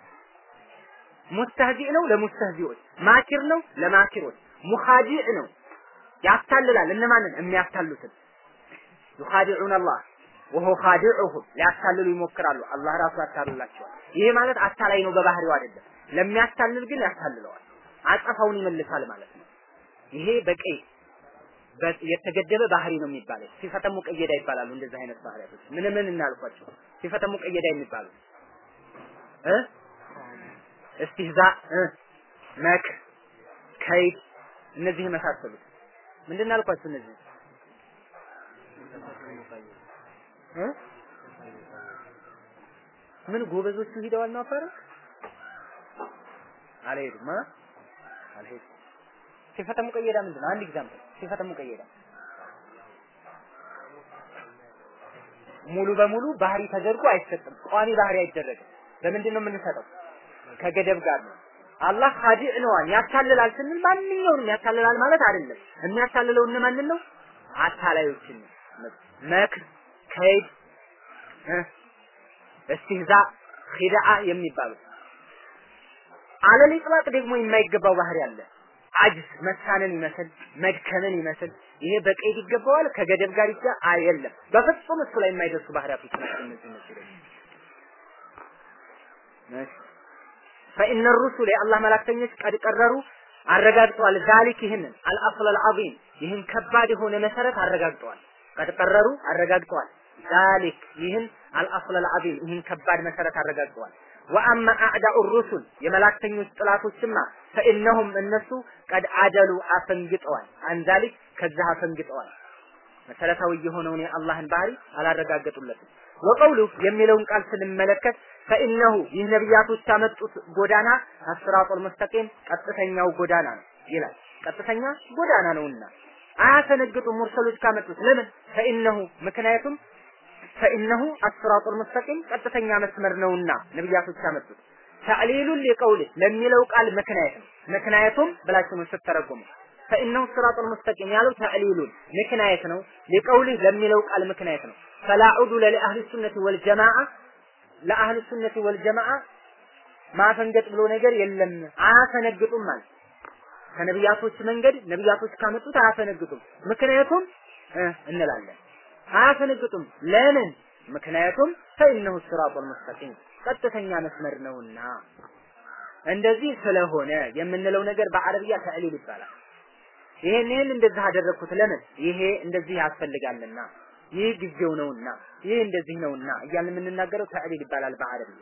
ሙስተህዚእ ነው ለሙስተህዚዎች፣ ማኪር ነው ለማኪሮች፣ ሙኻዲዕ ነው ያታልላል። እነማንን የሚያታሉትን ዩኻዲዑን አላህ ወሆ ኻዲዑሁም ሊያታልሉ ይሞክራሉ። አላህ ራሱ ያታልላቸዋል። ይሄ ማለት አታላይ ነው በባህሪው አይደለም። ለሚያታልል ግን ያታልለዋል፣ አጸፋውን ይመልሳል ማለት ነው። ይሄ በቀይ የተገደበ ባህሪ ነው የሚባለው። ሲፈተ ሙቀየዳ ይባላሉ። እንደዚህ አይነት ባህሪያቶች ምን ምን እናልኳቸው? ሲፈተ ሙቀየዳ የሚባሉ እ እስቲህዛ እ መክ ከይድ እነዚህ የመሳሰሉት ምንድን አልኳችሁ? እነዚህ እ ምን ጎበዞቹ ሂደዋል ነው አፈረ አልሄዱም እ አልሄዱም ሲፈተ ሙቀየዳ ምንድን ነው? አንድ ኤግዛምፕል ሲፈተ ሙቀየዳ ሙሉ በሙሉ ባህሪ ተደርጎ አይሰጥም። ቋሚ ባህሪ አይደረግም። በምንድን ነው የምንሰጠው? ከገደብ ጋር ነው። አላህ ኻዲዕ ነዋል ያታልላል ስንል ማንኛውንም ያታልላል ማለት አይደለም። የሚያታልለው እነማንን ነው? አታላዮችን መክር፣ ከይድ፣ እስትህዛ፣ ኺዳአ የሚባሉ አለል ኢጥላቅ ደግሞ የማይገባው ባህሪ አለ። አጅዝ መሳንን ይመስል መድከምን ይመስል ይሄ በቀይድ ይገባዋል ከገደብ ጋር ይጋ አይደለም። በፍጹም እሱ ላይ የማይደርሱ ባህሪያቶች ናቸው እነዚህ እነዚህ ደግሞ ፈኢነ ሩሱል የአላህ መላክተኞች ቀድ ቀረሩ አረጋግጠዋል። ዛሊክ ይህንን አልአስል አልዓዚም ይህን ከባድ የሆነ መሰረት አረጋግጠዋል። ቀድ ቀረሩ አረጋግጠዋል። ዛሊክ ይህን አልአስል አልዓዚም ይህን ከባድ መሰረት አረጋግጠዋል። ወአማ አዕዳኡ ሩሱል የመላክተኞች ጥላቶችማ ፈኢነሁም እነሱ ቀድ አደሉ አፈንግጠዋል። አንዛሊክ ከዛ አፈንግጠዋል። መሰረታዊ የሆነውን የአላህን ባህሪ አላረጋገጡለትም። ወቀውሉ የሚለውን ቃል ስንመለከት ፈኢነሁ ይህ ነቢያቶች ያመጡት ጎዳና አስራጦል ሙስተቂም ቀጥተኛው ጎዳና ነው ይላል። ቀጥተኛ ጎዳና ነውና አያሰነግጡም ሙርሰሎች ካመጡት ለምን ፈኢነሁ ምክንያቱም ፈኢነሁ አስራጦል ሙስተቂም ቀጥተኛ መስመር ነውና ነቢያቶች ያመጡት ተዕሊሉን ሊቀውል ለሚለው ቃል ምክንያት ነው። ምክንያቱም ብላችሁ ነው ስትተረጉሙ ፈኢነሁ ስራጡል ሙስተቂም ያለው ተዕሊሉን ምክንያት ነው። ሊቀውልህ ለሚለው ቃል ምክንያት ነው። ፈላ ዑዱለ ለአህሊ ሱነቲ ወልጀማዓ ለአህል ሱነቲ ወልጀማዓ ማፈንገጥ ብሎ ነገር የለም። አያፈነግጡም ማለት ከነቢያቶች መንገድ ነቢያቶች ካመጡት አያፈነግጡም። ምክንያቱም እንላለን አያፈነግጡም። ለምን? ምክንያቱም ፈኢነሁ ሲራጡል ሙስተቂም ቀጥተኛ መስመር ነውና። እንደዚህ ስለሆነ የምንለው ነገር በአረብያ ተዕሊል ይባላል። ይሄን ይሄን እንደዚህ አደረግኩት ለምን? ይሄ እንደዚህ ያስፈልጋልና ይህ ጊዜው ነውና ይህ እንደዚህ ነውና እያልን የምንናገረው ተዕሊል ይባላል በአረብያ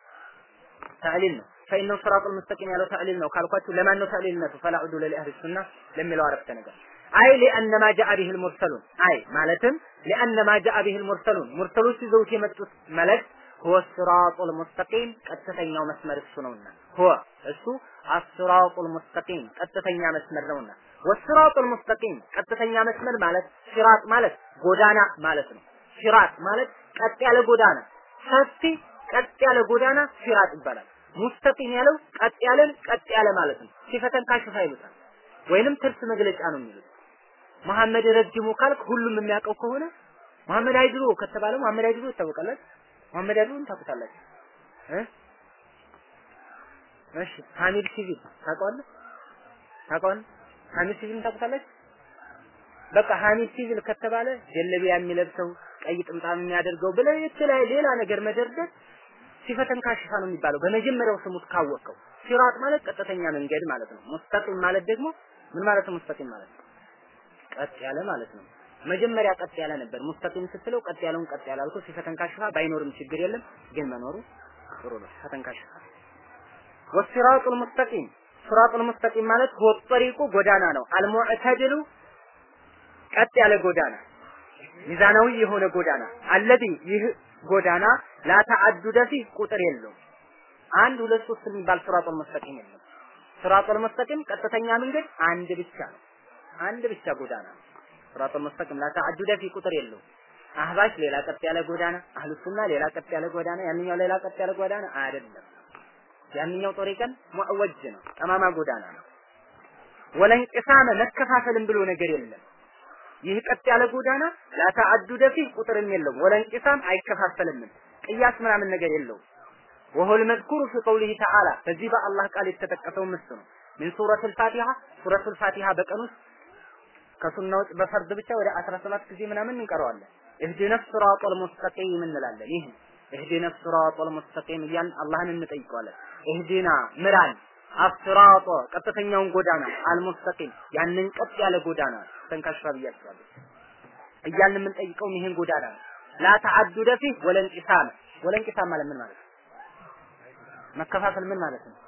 ተዕሊል ነው ፈኢነሁ ሲራጡል ሙስተቂም ያለው ተዕሊል ነው ካልኳችሁ ለማን ነው ተዕሊልነቱ ፈላ ዑዱለ ሊአህሊ ሱና ለሚለው አረፍተ ነገር አይ ሊአነ ማ ጃአ ቢሂል ሙርሰሉን አይ ማለትም ሊአነ ማ ጃአ ቢሂል ሙርሰሉን ሙርሰሎች ይዘውት የመጡት መልእክት ሁወ ሲራጡል ሙስተቂም ቀጥተኛው መስመር እሱ ነውና ሁወ እሱ አስራጡል ሙስተቂም ቀጥተኛ መስመር ነውና ወስራጡል ሙስተቂም ቀጥተኛ መስመር ማለት ሲራጥ ማለት ጎዳና ማለት ነው። ሲራጥ ማለት ቀጥ ያለ ጎዳና፣ ሰፊ ቀጥ ያለ ጎዳና ሲራጥ ይባላል። ሙስተቂም ያለው ቀጥ ያለን ቀጥ ያለ ማለት ነው። ሲፈተን ካሽፋ ይሉታል፣ ወይንም ትርፍ መግለጫ ነው የሚሉት። መሐመድ ረጅሙ ካልክ ሁሉም የሚያውቀው ከሆነ መሐመድ አይድሮ ከተባለ መሐመድ አይድሮ ይታወቃል። መሐመድ አይድሮን ታውቁታላችሁ እ እሺ ሐሚድ ሲቪል ታውቀዋለህ? ታውቀዋለህ? ሐሚድ ሲቪል ታውቁታላችሁ? በቃ ሐሚድ ሲቪል ከተባለ ጀለቢያ የሚለብሰው ቀይ ጥምጣም የሚያደርገው ብለህ የተለያየ ሌላ ነገር መደርደር ሲፈተን ካሽፋ ነው የሚባለው። በመጀመሪያው ስሙት ካወቀው ሲራጥ ማለት ቀጥተኛ መንገድ ማለት ነው። ሙስተቂም ማለት ደግሞ ምን ማለት ነው? ሙስተቂም ማለት ቀጥ ያለ ማለት ነው። መጀመሪያ ቀጥ ያለ ነበር። ሙስተቂም ስትለው ቀጥ ያለውን ቀጥ ያለ አልኩ። ሲፈተን ካሽፋ ባይኖርም ችግር የለም፣ ግን መኖሩ ጥሩ ነው። ፈተን ካሽፋ ወሲራጡል ሙስተቂም ሲራጡል ሙስተቂም ማለት ሁወ ጠሪቁ ጎዳና ነው። አልሙዕተድሉ ቀጥ ያለ ጎዳና ሚዛናዊ የሆነ ጎዳና አለዚ ይህ ጎዳና ላተዓዱደ ፊህ ቁጥር የለውም። አንድ ሁለት ሶስት የሚባል ሲራጡል ሙስተቂም የለም። ሲራጡል ሙስተቂም ቀጥተኛ መንገድ አንድ ብቻ ነው። አንድ ብቻ ጎዳና ነው። ሲራጡል ሙስተቂም ላተዓዱደ ፊህ ቁጥር የለውም። አህባሽ ሌላ ቀጥ ያለ ጎዳና፣ አህሉ ሱና ሌላ ቀጥ ያለ ጎዳና፣ ያንኛው ሌላ ቀጥ ያለ ጎዳና አይደለም። ያንኛው ጦሪቀን ሙዕወጅ ነው፣ ጠማማ ጎዳና ነው። ወለንቅሳመ መከፋፈልም ብሎ ነገር የለም። ይህ ቀጥ ያለ ጎዳና ላተዓዱደ ፊህ ቁጥርም የለውም። ወለንቅሳም አይከፋፈልም። ቅያስ ምናምን ነገር የለውም። ወሁል መዝኩሩ ፊ ቀውሊሂ ተዓላ በዚህ በአላህ ቃል የተጠቀሰው ምስ ነው። ሚን ሱረቱል ፋቲሃ ሱረቱል ፋቲሃ በቀን ውስጥ ከሱና ውጭ በፈርድ ብቻ ወደ 17 ጊዜ ምናምን እንቀረዋለን። እህዲነ ሲራጠል ሙስተቂም እንላለን። ይህ እህዲነ ሲራጠል ሙስተቂም እያልን አላህን እንጠይቀዋለን። እህዲና ምራን አስራጦ ቀጥተኛውን ጎዳና አልሙስተቂም ያንን ቀጥ ያለ ጎዳና ተንካሽፋ ብያቸዋለሁ እያልን የምንጠይቀው ይሄን ጎዳና ነው። ላ ተዓዱደ ፊህ ወለንቂሳም ወለንቂሳም ማለት ምን ማለት ነው? መከፋፈል ምን ማለት ነው?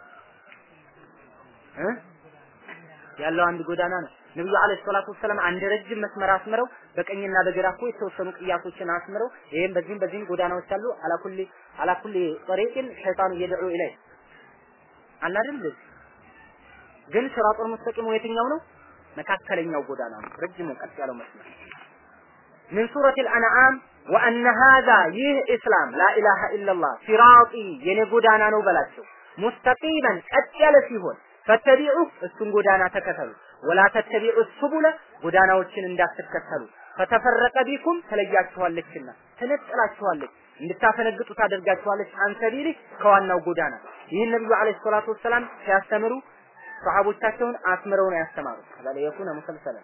እ ያለው አንድ ጎዳና ነው። ነብዩ አለይሂ ሰላቱ ወሰለም አንድ ረጅም መስመር አስምረው በቀኝና በግራ እኮ የተወሰኑ ቅያሶችን አስምረው ይሄን በዚህም በዚህም ጎዳናዎች አሉ። አላኩሊ አላኩሊ ጠሪቅን ሸይጣኑ የድዑ ኢለይ አለ አይደል? ግን ሲራጡል ሙስተቂም የትኛው ነው? መካከለኛው ጎዳና ነው። ረጅሙ ቀጥ ያለው መስመር ምን ሱረቲል አንዓም ወአነ ሃዛ ይህ ኢስላም ላኢላሃ ኢለላህ ሲራጢ የኔ ጎዳና ነው በላቸው። ሙስተቂመን ቀጥ ያለ ሲሆን ፈተቢዑ እሱን ጎዳና ተከተሉ። ወላ ተተቢዑ ሱቡለ ጎዳናዎችን እንዳትከተሉ። ፈተፈረቀ ቢኩም ተለያችኋለችና ተነጥላችኋለች እንድታፈነግጡ ታደርጋችኋለች አንሰቢሊ ከዋናው ጎዳና ይህን ነብዩ አለይሂ ሰላቱ ወሰላም ሲያስተምሩ ሰሃቦቻቸውን አስምረው ነው ያስተማሩት ከዛለ የኩነ ሙሰልሰለን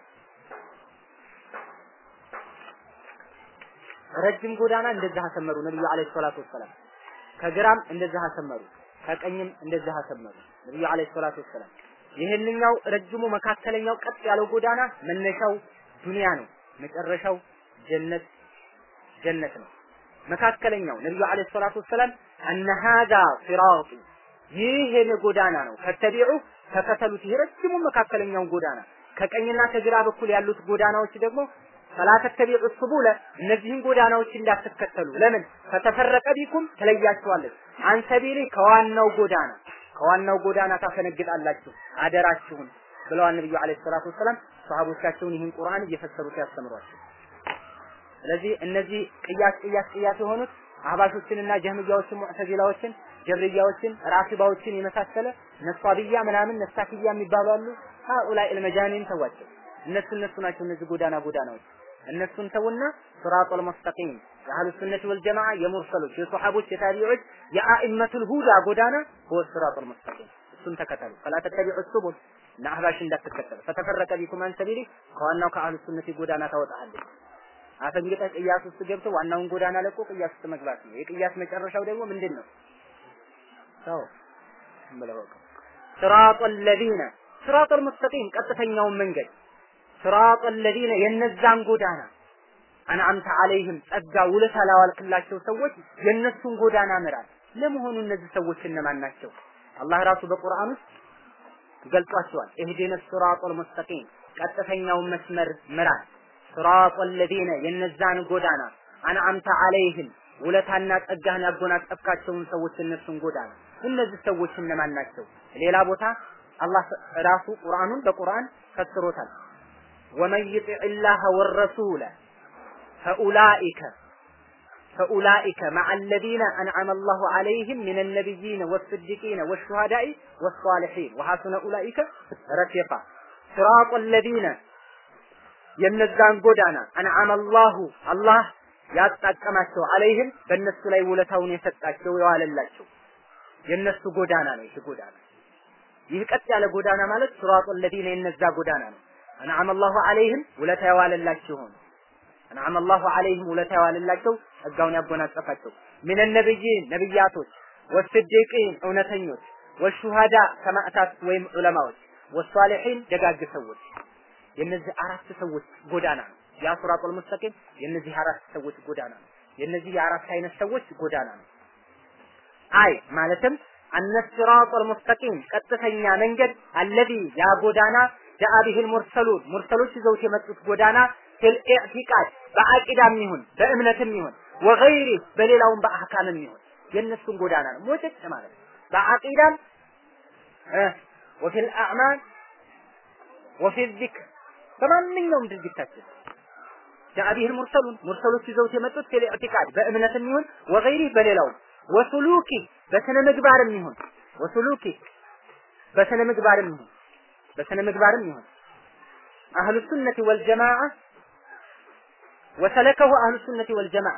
ረጅም ጎዳና እንደዛ አሰመሩ ነብዩ አለይሂ ሰላቱ ወሰላም ከግራም እንደዛ አሰመሩ ከቀኝም እንደዛ አሰመሩ ነብዩ አለይሂ ሰላቱ ወሰላም ይህንኛው ረጅሙ መካከለኛው ቀጥ ያለው ጎዳና መነሻው ዱንያ ነው መጨረሻው ጀነት ጀነት ነው መካከለኛው ነብዩ አለይሂ ሰላቱ ወሰላም አነ ሀዛ ሲራጡ ይህ የኔ ጎዳና ነው ፈተቢዑ ተከተሉት ይህ ረጅሙ መካከለኛውን ጎዳና ከቀኝና ከግራ በኩል ያሉት ጎዳናዎች ደግሞ ፈላ ተተቢዑ ሱቡለ እነዚህን ጎዳናዎች እንዳትከተሉ ለምን ፈተፈረቀ ቢኩም ትለያችኋለች አንሰቢሊ ከዋናው ጎዳና ከዋናው ጎዳና ታፈነግጣላችሁ አደራችሁን ብለዋል ነብዩ አለይሂ ሰላቱ ወሰላም ሰሃቦቻቸውን ይህን ቁርአን እየፈሰሩት ያስተምሯቸው ስለዚህ እነዚህ ቅያስ ቅያስ ቅያስ የሆኑት አህባሾችንና ጀህምያዎችን ሙዕተዚላዎችን ጀብርያዎችን ራፊባዎችን የመሳሰለ ነሷብያ ምናምን ነሳክያ የሚባሉ አሉ ሃኡላይ አልመጃኒን ተዋቸው እነሱ እነሱ ናቸው እነዚህ ጎዳና ጎዳናዎች እነሱን ተውና ሲራጡል ሙስተቂም የአህሉ ሱነት ወልጀማዓ የሙርሰሎች የሶሐቦች የታቢዖች የአኢመቱል ሁዳ ጎዳና ሁወ ሲራጡል ሙስተቂም እሱን ተከተሉ ፈላ ተተቢዑ ሱቡል እና አህባሽ እንዳትከተሉ ፈተፈረቀ ቢኩም አን ሰቢሊ ከዋናው ከአህሉ ሱነት ጎዳና ታወጣለች አፈንግጠህ ቅያስ ውስጥ ገብተህ ዋናውን ጎዳና ለቆ ቅያስ ውስጥ መግባት ነው የቅያስ መጨረሻው ደግሞ ምንድን ነው ሰው ብለው ሲራጡ ለዚነ ሲራጡል ሙስተቂም ቀጥተኛውን መንገድ ሲራጡ ለዚነ የነዛን ጎዳና አንዓምተ አለይህም ጸጋ ውለታ ላዋልክላቸው ሰዎች የነሱን ጎዳና ምራል። ለመሆኑ እነዚህ ሰዎች እነማን ናቸው? አላህ ራሱ በቁርአን ውስጥ ገልጿቸዋል። ኢህዲነ ሲራጡል ሙስተቂም ቀጥተኛውን መስመር ምራል። ሲራጡ ለዚነ የነዛን ጎዳና አንዓምተ አለይህም ውለታና ጸጋህን ያጎናጸፍካቸውን ሰዎች እነሱን ጎዳና እነዚህ ሰዎች እነማን ናቸው? ሌላ ቦታ አላህ ራሱ ቁርአኑን በቁርአን ፈስሮታል። ወመን ይጢዕ ላህ ወረሱለ ፈኡላኢከ ፈኡላኢከ መዐ አለዚነ አንዐመ አላሁ ዐለይሂም ሚነ ነቢይነ ወስዲቂነ ወሹሃዳኢ ወሷሊሒን ወሐሱነ ኡላኢከ ረፊቃ ሲራጡ አለዚነ የነዛን ጎዳና አንዐመ አላሁ አላህ ያጣቀማቸው አለይህም በእነሱ ላይ ውለታውን የሰጣቸው የዋለላቸው የነሱ ጎዳና ነው። ይህ ጎዳና ይህ ቀጥ ያለ ጎዳና ማለት ሲራጡ አለዚነ የነዛ ጎዳና ነው። አንዓመ አላሁ አለይህም ውለታ የዋለላቸው ሆኑ። አንዓመ አላሁ አለይህም ውለታ የዋለላቸው ጸጋውን ያጎናጸፋቸው ሚነ ነብይን ነብያቶች፣ ወስዲቂን እውነተኞች፣ ወሹሃዳ ሰማዕታት ወይም ዑለማዎች፣ ወሷሊሒን ደጋግ ሰዎች የነዚህ አራት ሰዎች ጎዳና ነው። ያ ሲራጡል ሙስተቂም የነዚህ አራት ሰዎች ጎዳና ነው። የነዚህ የአራት አይነት ሰዎች ጎዳና ነው። አይ ማለትም አነ ሲራጡል ሙስተቂም ቀጥተኛ መንገድ አለዚ ያ ጎዳና ጃአ ቢሂል ሙርሰሉን ሙርሰሎች ይዘውት የመጡት ጎዳና ፊል ኢዕቲቃድ በአቂዳም ይሁን በእምነትም ይሁን ወገይሪ በሌላውም በአህካምም ይሁን የእነሱን ጎዳና ነው ሞጨጭ ማለት በአቂዳም ወፊል አዕማል ወፊል ዚክር በማንኛውም ድርጊታችን ጃአ ቢሂል ሙርሰሉን ሙርሰሎች ይዘውት የመጡት ፊል ኢዕቲቃድ በእምነትም ይሁን ወገይሪ በሌላውም ወሱሉኪ በስነ ምግባርም ይሁን ወሱሉኪ በስነ ምግባርም ይሁን በስነ ምግባርም ይሁን አህሉ ሱነቲ ወልጀማዓ ወሰለከሁ አህሉ ሱነቲ ወልጀማዓ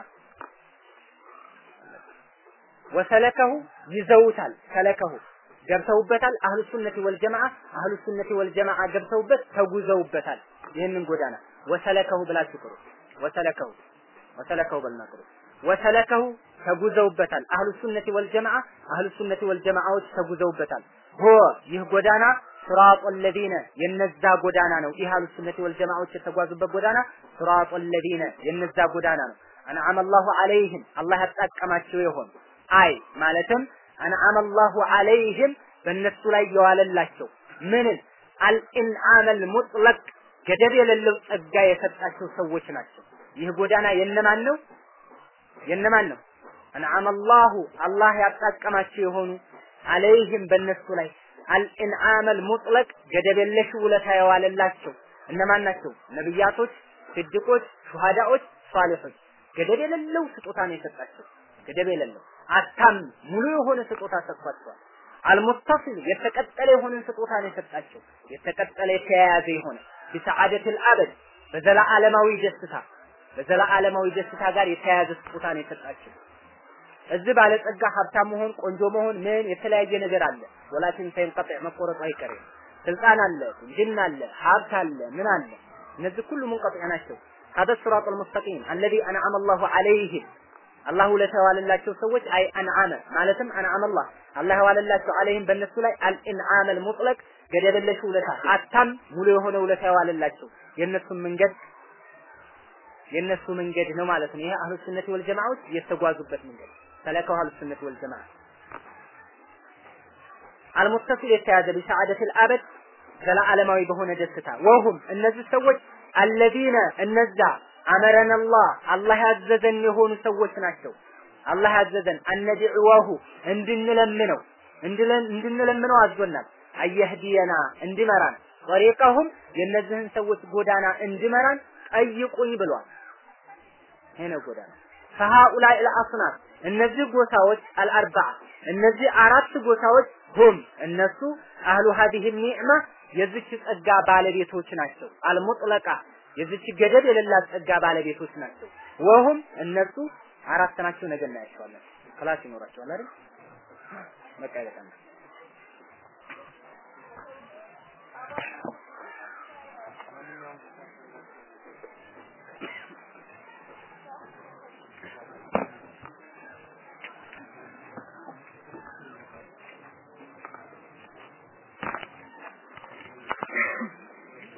ወሰለከሁ ይዘውታል ሰለከሁ ገብተውበታል አህሉ ሱነቲ ወልጀማዓ አህሉ ሱነቲ ወልጀማዓ ገብተውበት ተጉዘውበታል ይህንን ጎዳና ወሰለከሁ ብላችሁ ቅሩ ወሰለከሁ ወሰለከሁ በልና ቅሩ ወሰለከሁ ተጉዘውበታል አህሉ ሱነቲ ወልጀማዓ አህሉ ሱነቲ ወልጀማዓዎች ተጉዘውበታል ሆ ይህ ጎዳና ሲራጡ ለዚነ የነዛ ጎዳና ነው። ይህ አህሉ ሱነቲ ወልጀማዓዎች የተጓዙበት ጎዳና ሲራጡ ለዚነ የነዛ ጎዳና ነው። አንዓመ አላሁ ዐለይሂም አላህ ያጣቀማቸው የሆኑ አይ ማለትም አንዓመ አላሁ ዐለይሂም በእነሱ ላይ የዋለላቸው ምንን አልኢንዓመል ሙጥለቅ ገደብ የሌለው ጸጋ የሰጣቸው ሰዎች ናቸው። ይህ ጎዳና የነማን ነው? የነማን ነው? አንዓመ አላሁ አላህ ያጣቀማቸው የሆኑ አለይህም በእነሱ ላይ አልኢንዓመል ሙጥለቅ ገደብ የለሽ ውለታ የዋለላቸው እነማን ናቸው? ነብያቶች፣ ስድቆች፣ ሹሃዳዎች፣ ሷሊሖች ገደብ የሌለው ስጦታ ነው የሰጣቸው። ገደብ የሌለው አታም ሙሉ የሆነ ስጦታ ሰጥቷቸዋል። አልሙተሲል የተቀጠለ የሆነ ስጦታ ነው የሰጣቸው። የተቀጠለ የተያያዘ የሆነ ቢሰዓደትል አበድ በዘላዓለማዊ ደስታ በዘላዓለማዊ ደስታ ጋር የተያያዘ ስጦታ ነው የሰጣቸው። እዚህ ባለጸጋ ሀብታም መሆን ቆንጆ መሆን ምን የተለያየ ነገር አለ። ወላኪን ሳይንቀጥዕ መቆረጡ አይቀርም። ስልጣን አለ፣ ጅን አለ፣ ሀብት አለ፣ ምን አለ። እነዚህ ሁሉ ሙንቀጥዕ ናቸው። هذا الصراط المستقيم الذي أنعم الله عليهم አላህ ውለታ የዋለላቸው ሰዎች አይ አንዓመ ማለትም አንዓመ አላህ አላህ የዋለላቸው አለይህም በእነሱ ላይ አልኢንዓም አልሙጥለቅ ገደብ የለሽ ውለታ አታም ሙሉ የሆነ ውለታ የዋለላቸው የእነሱን መንገድ የእነሱ መንገድ ነው ማለት ነው። ይሄ አህሉ ሱነት ወል ጀማዓዎች የተጓዙበት መንገድ ሰለከው አህሉ ሱነት ወል ጀማዓ አልሙተሲል የተያዘ ቢሰዓደቲል አበድ ዘላለማዊ በሆነ ደስታ ወሁም እነዚህ ሰዎች አለዚነ እነዛ አመረን አላህ አላህ ያዘዘን የሆኑ ሰዎች ናቸው። አላህ ያዘዘን አነድዕዋሁ እንድንለምነው እንድንለምነው አዞናል። አየህዲየና እንዲመራን ጠሪቀሁም የእነዚህን ሰዎች ጎዳና እንዲመራን ጠይቁኝ ብሏል። ይሄ ነው ጎዳና ፈሃኡላይ አልአስናፍ እነዚህ ጎሳዎች አልአርባዓ እነዚህ አራት ጎሳዎች ሁም እነሱ አህሉ ሀዲህ ኒዕማ የዚች ጸጋ ባለቤቶች ናቸው። አልሙጥለቃ የዚች ገደብ የሌላት ጸጋ ባለቤቶች ናቸው። ወሁም እነሱ አራት ናቸው። ነገ እናያቸዋለን። ክላስ ይኖራቸዋል አይደል? በቃ ይበቃል።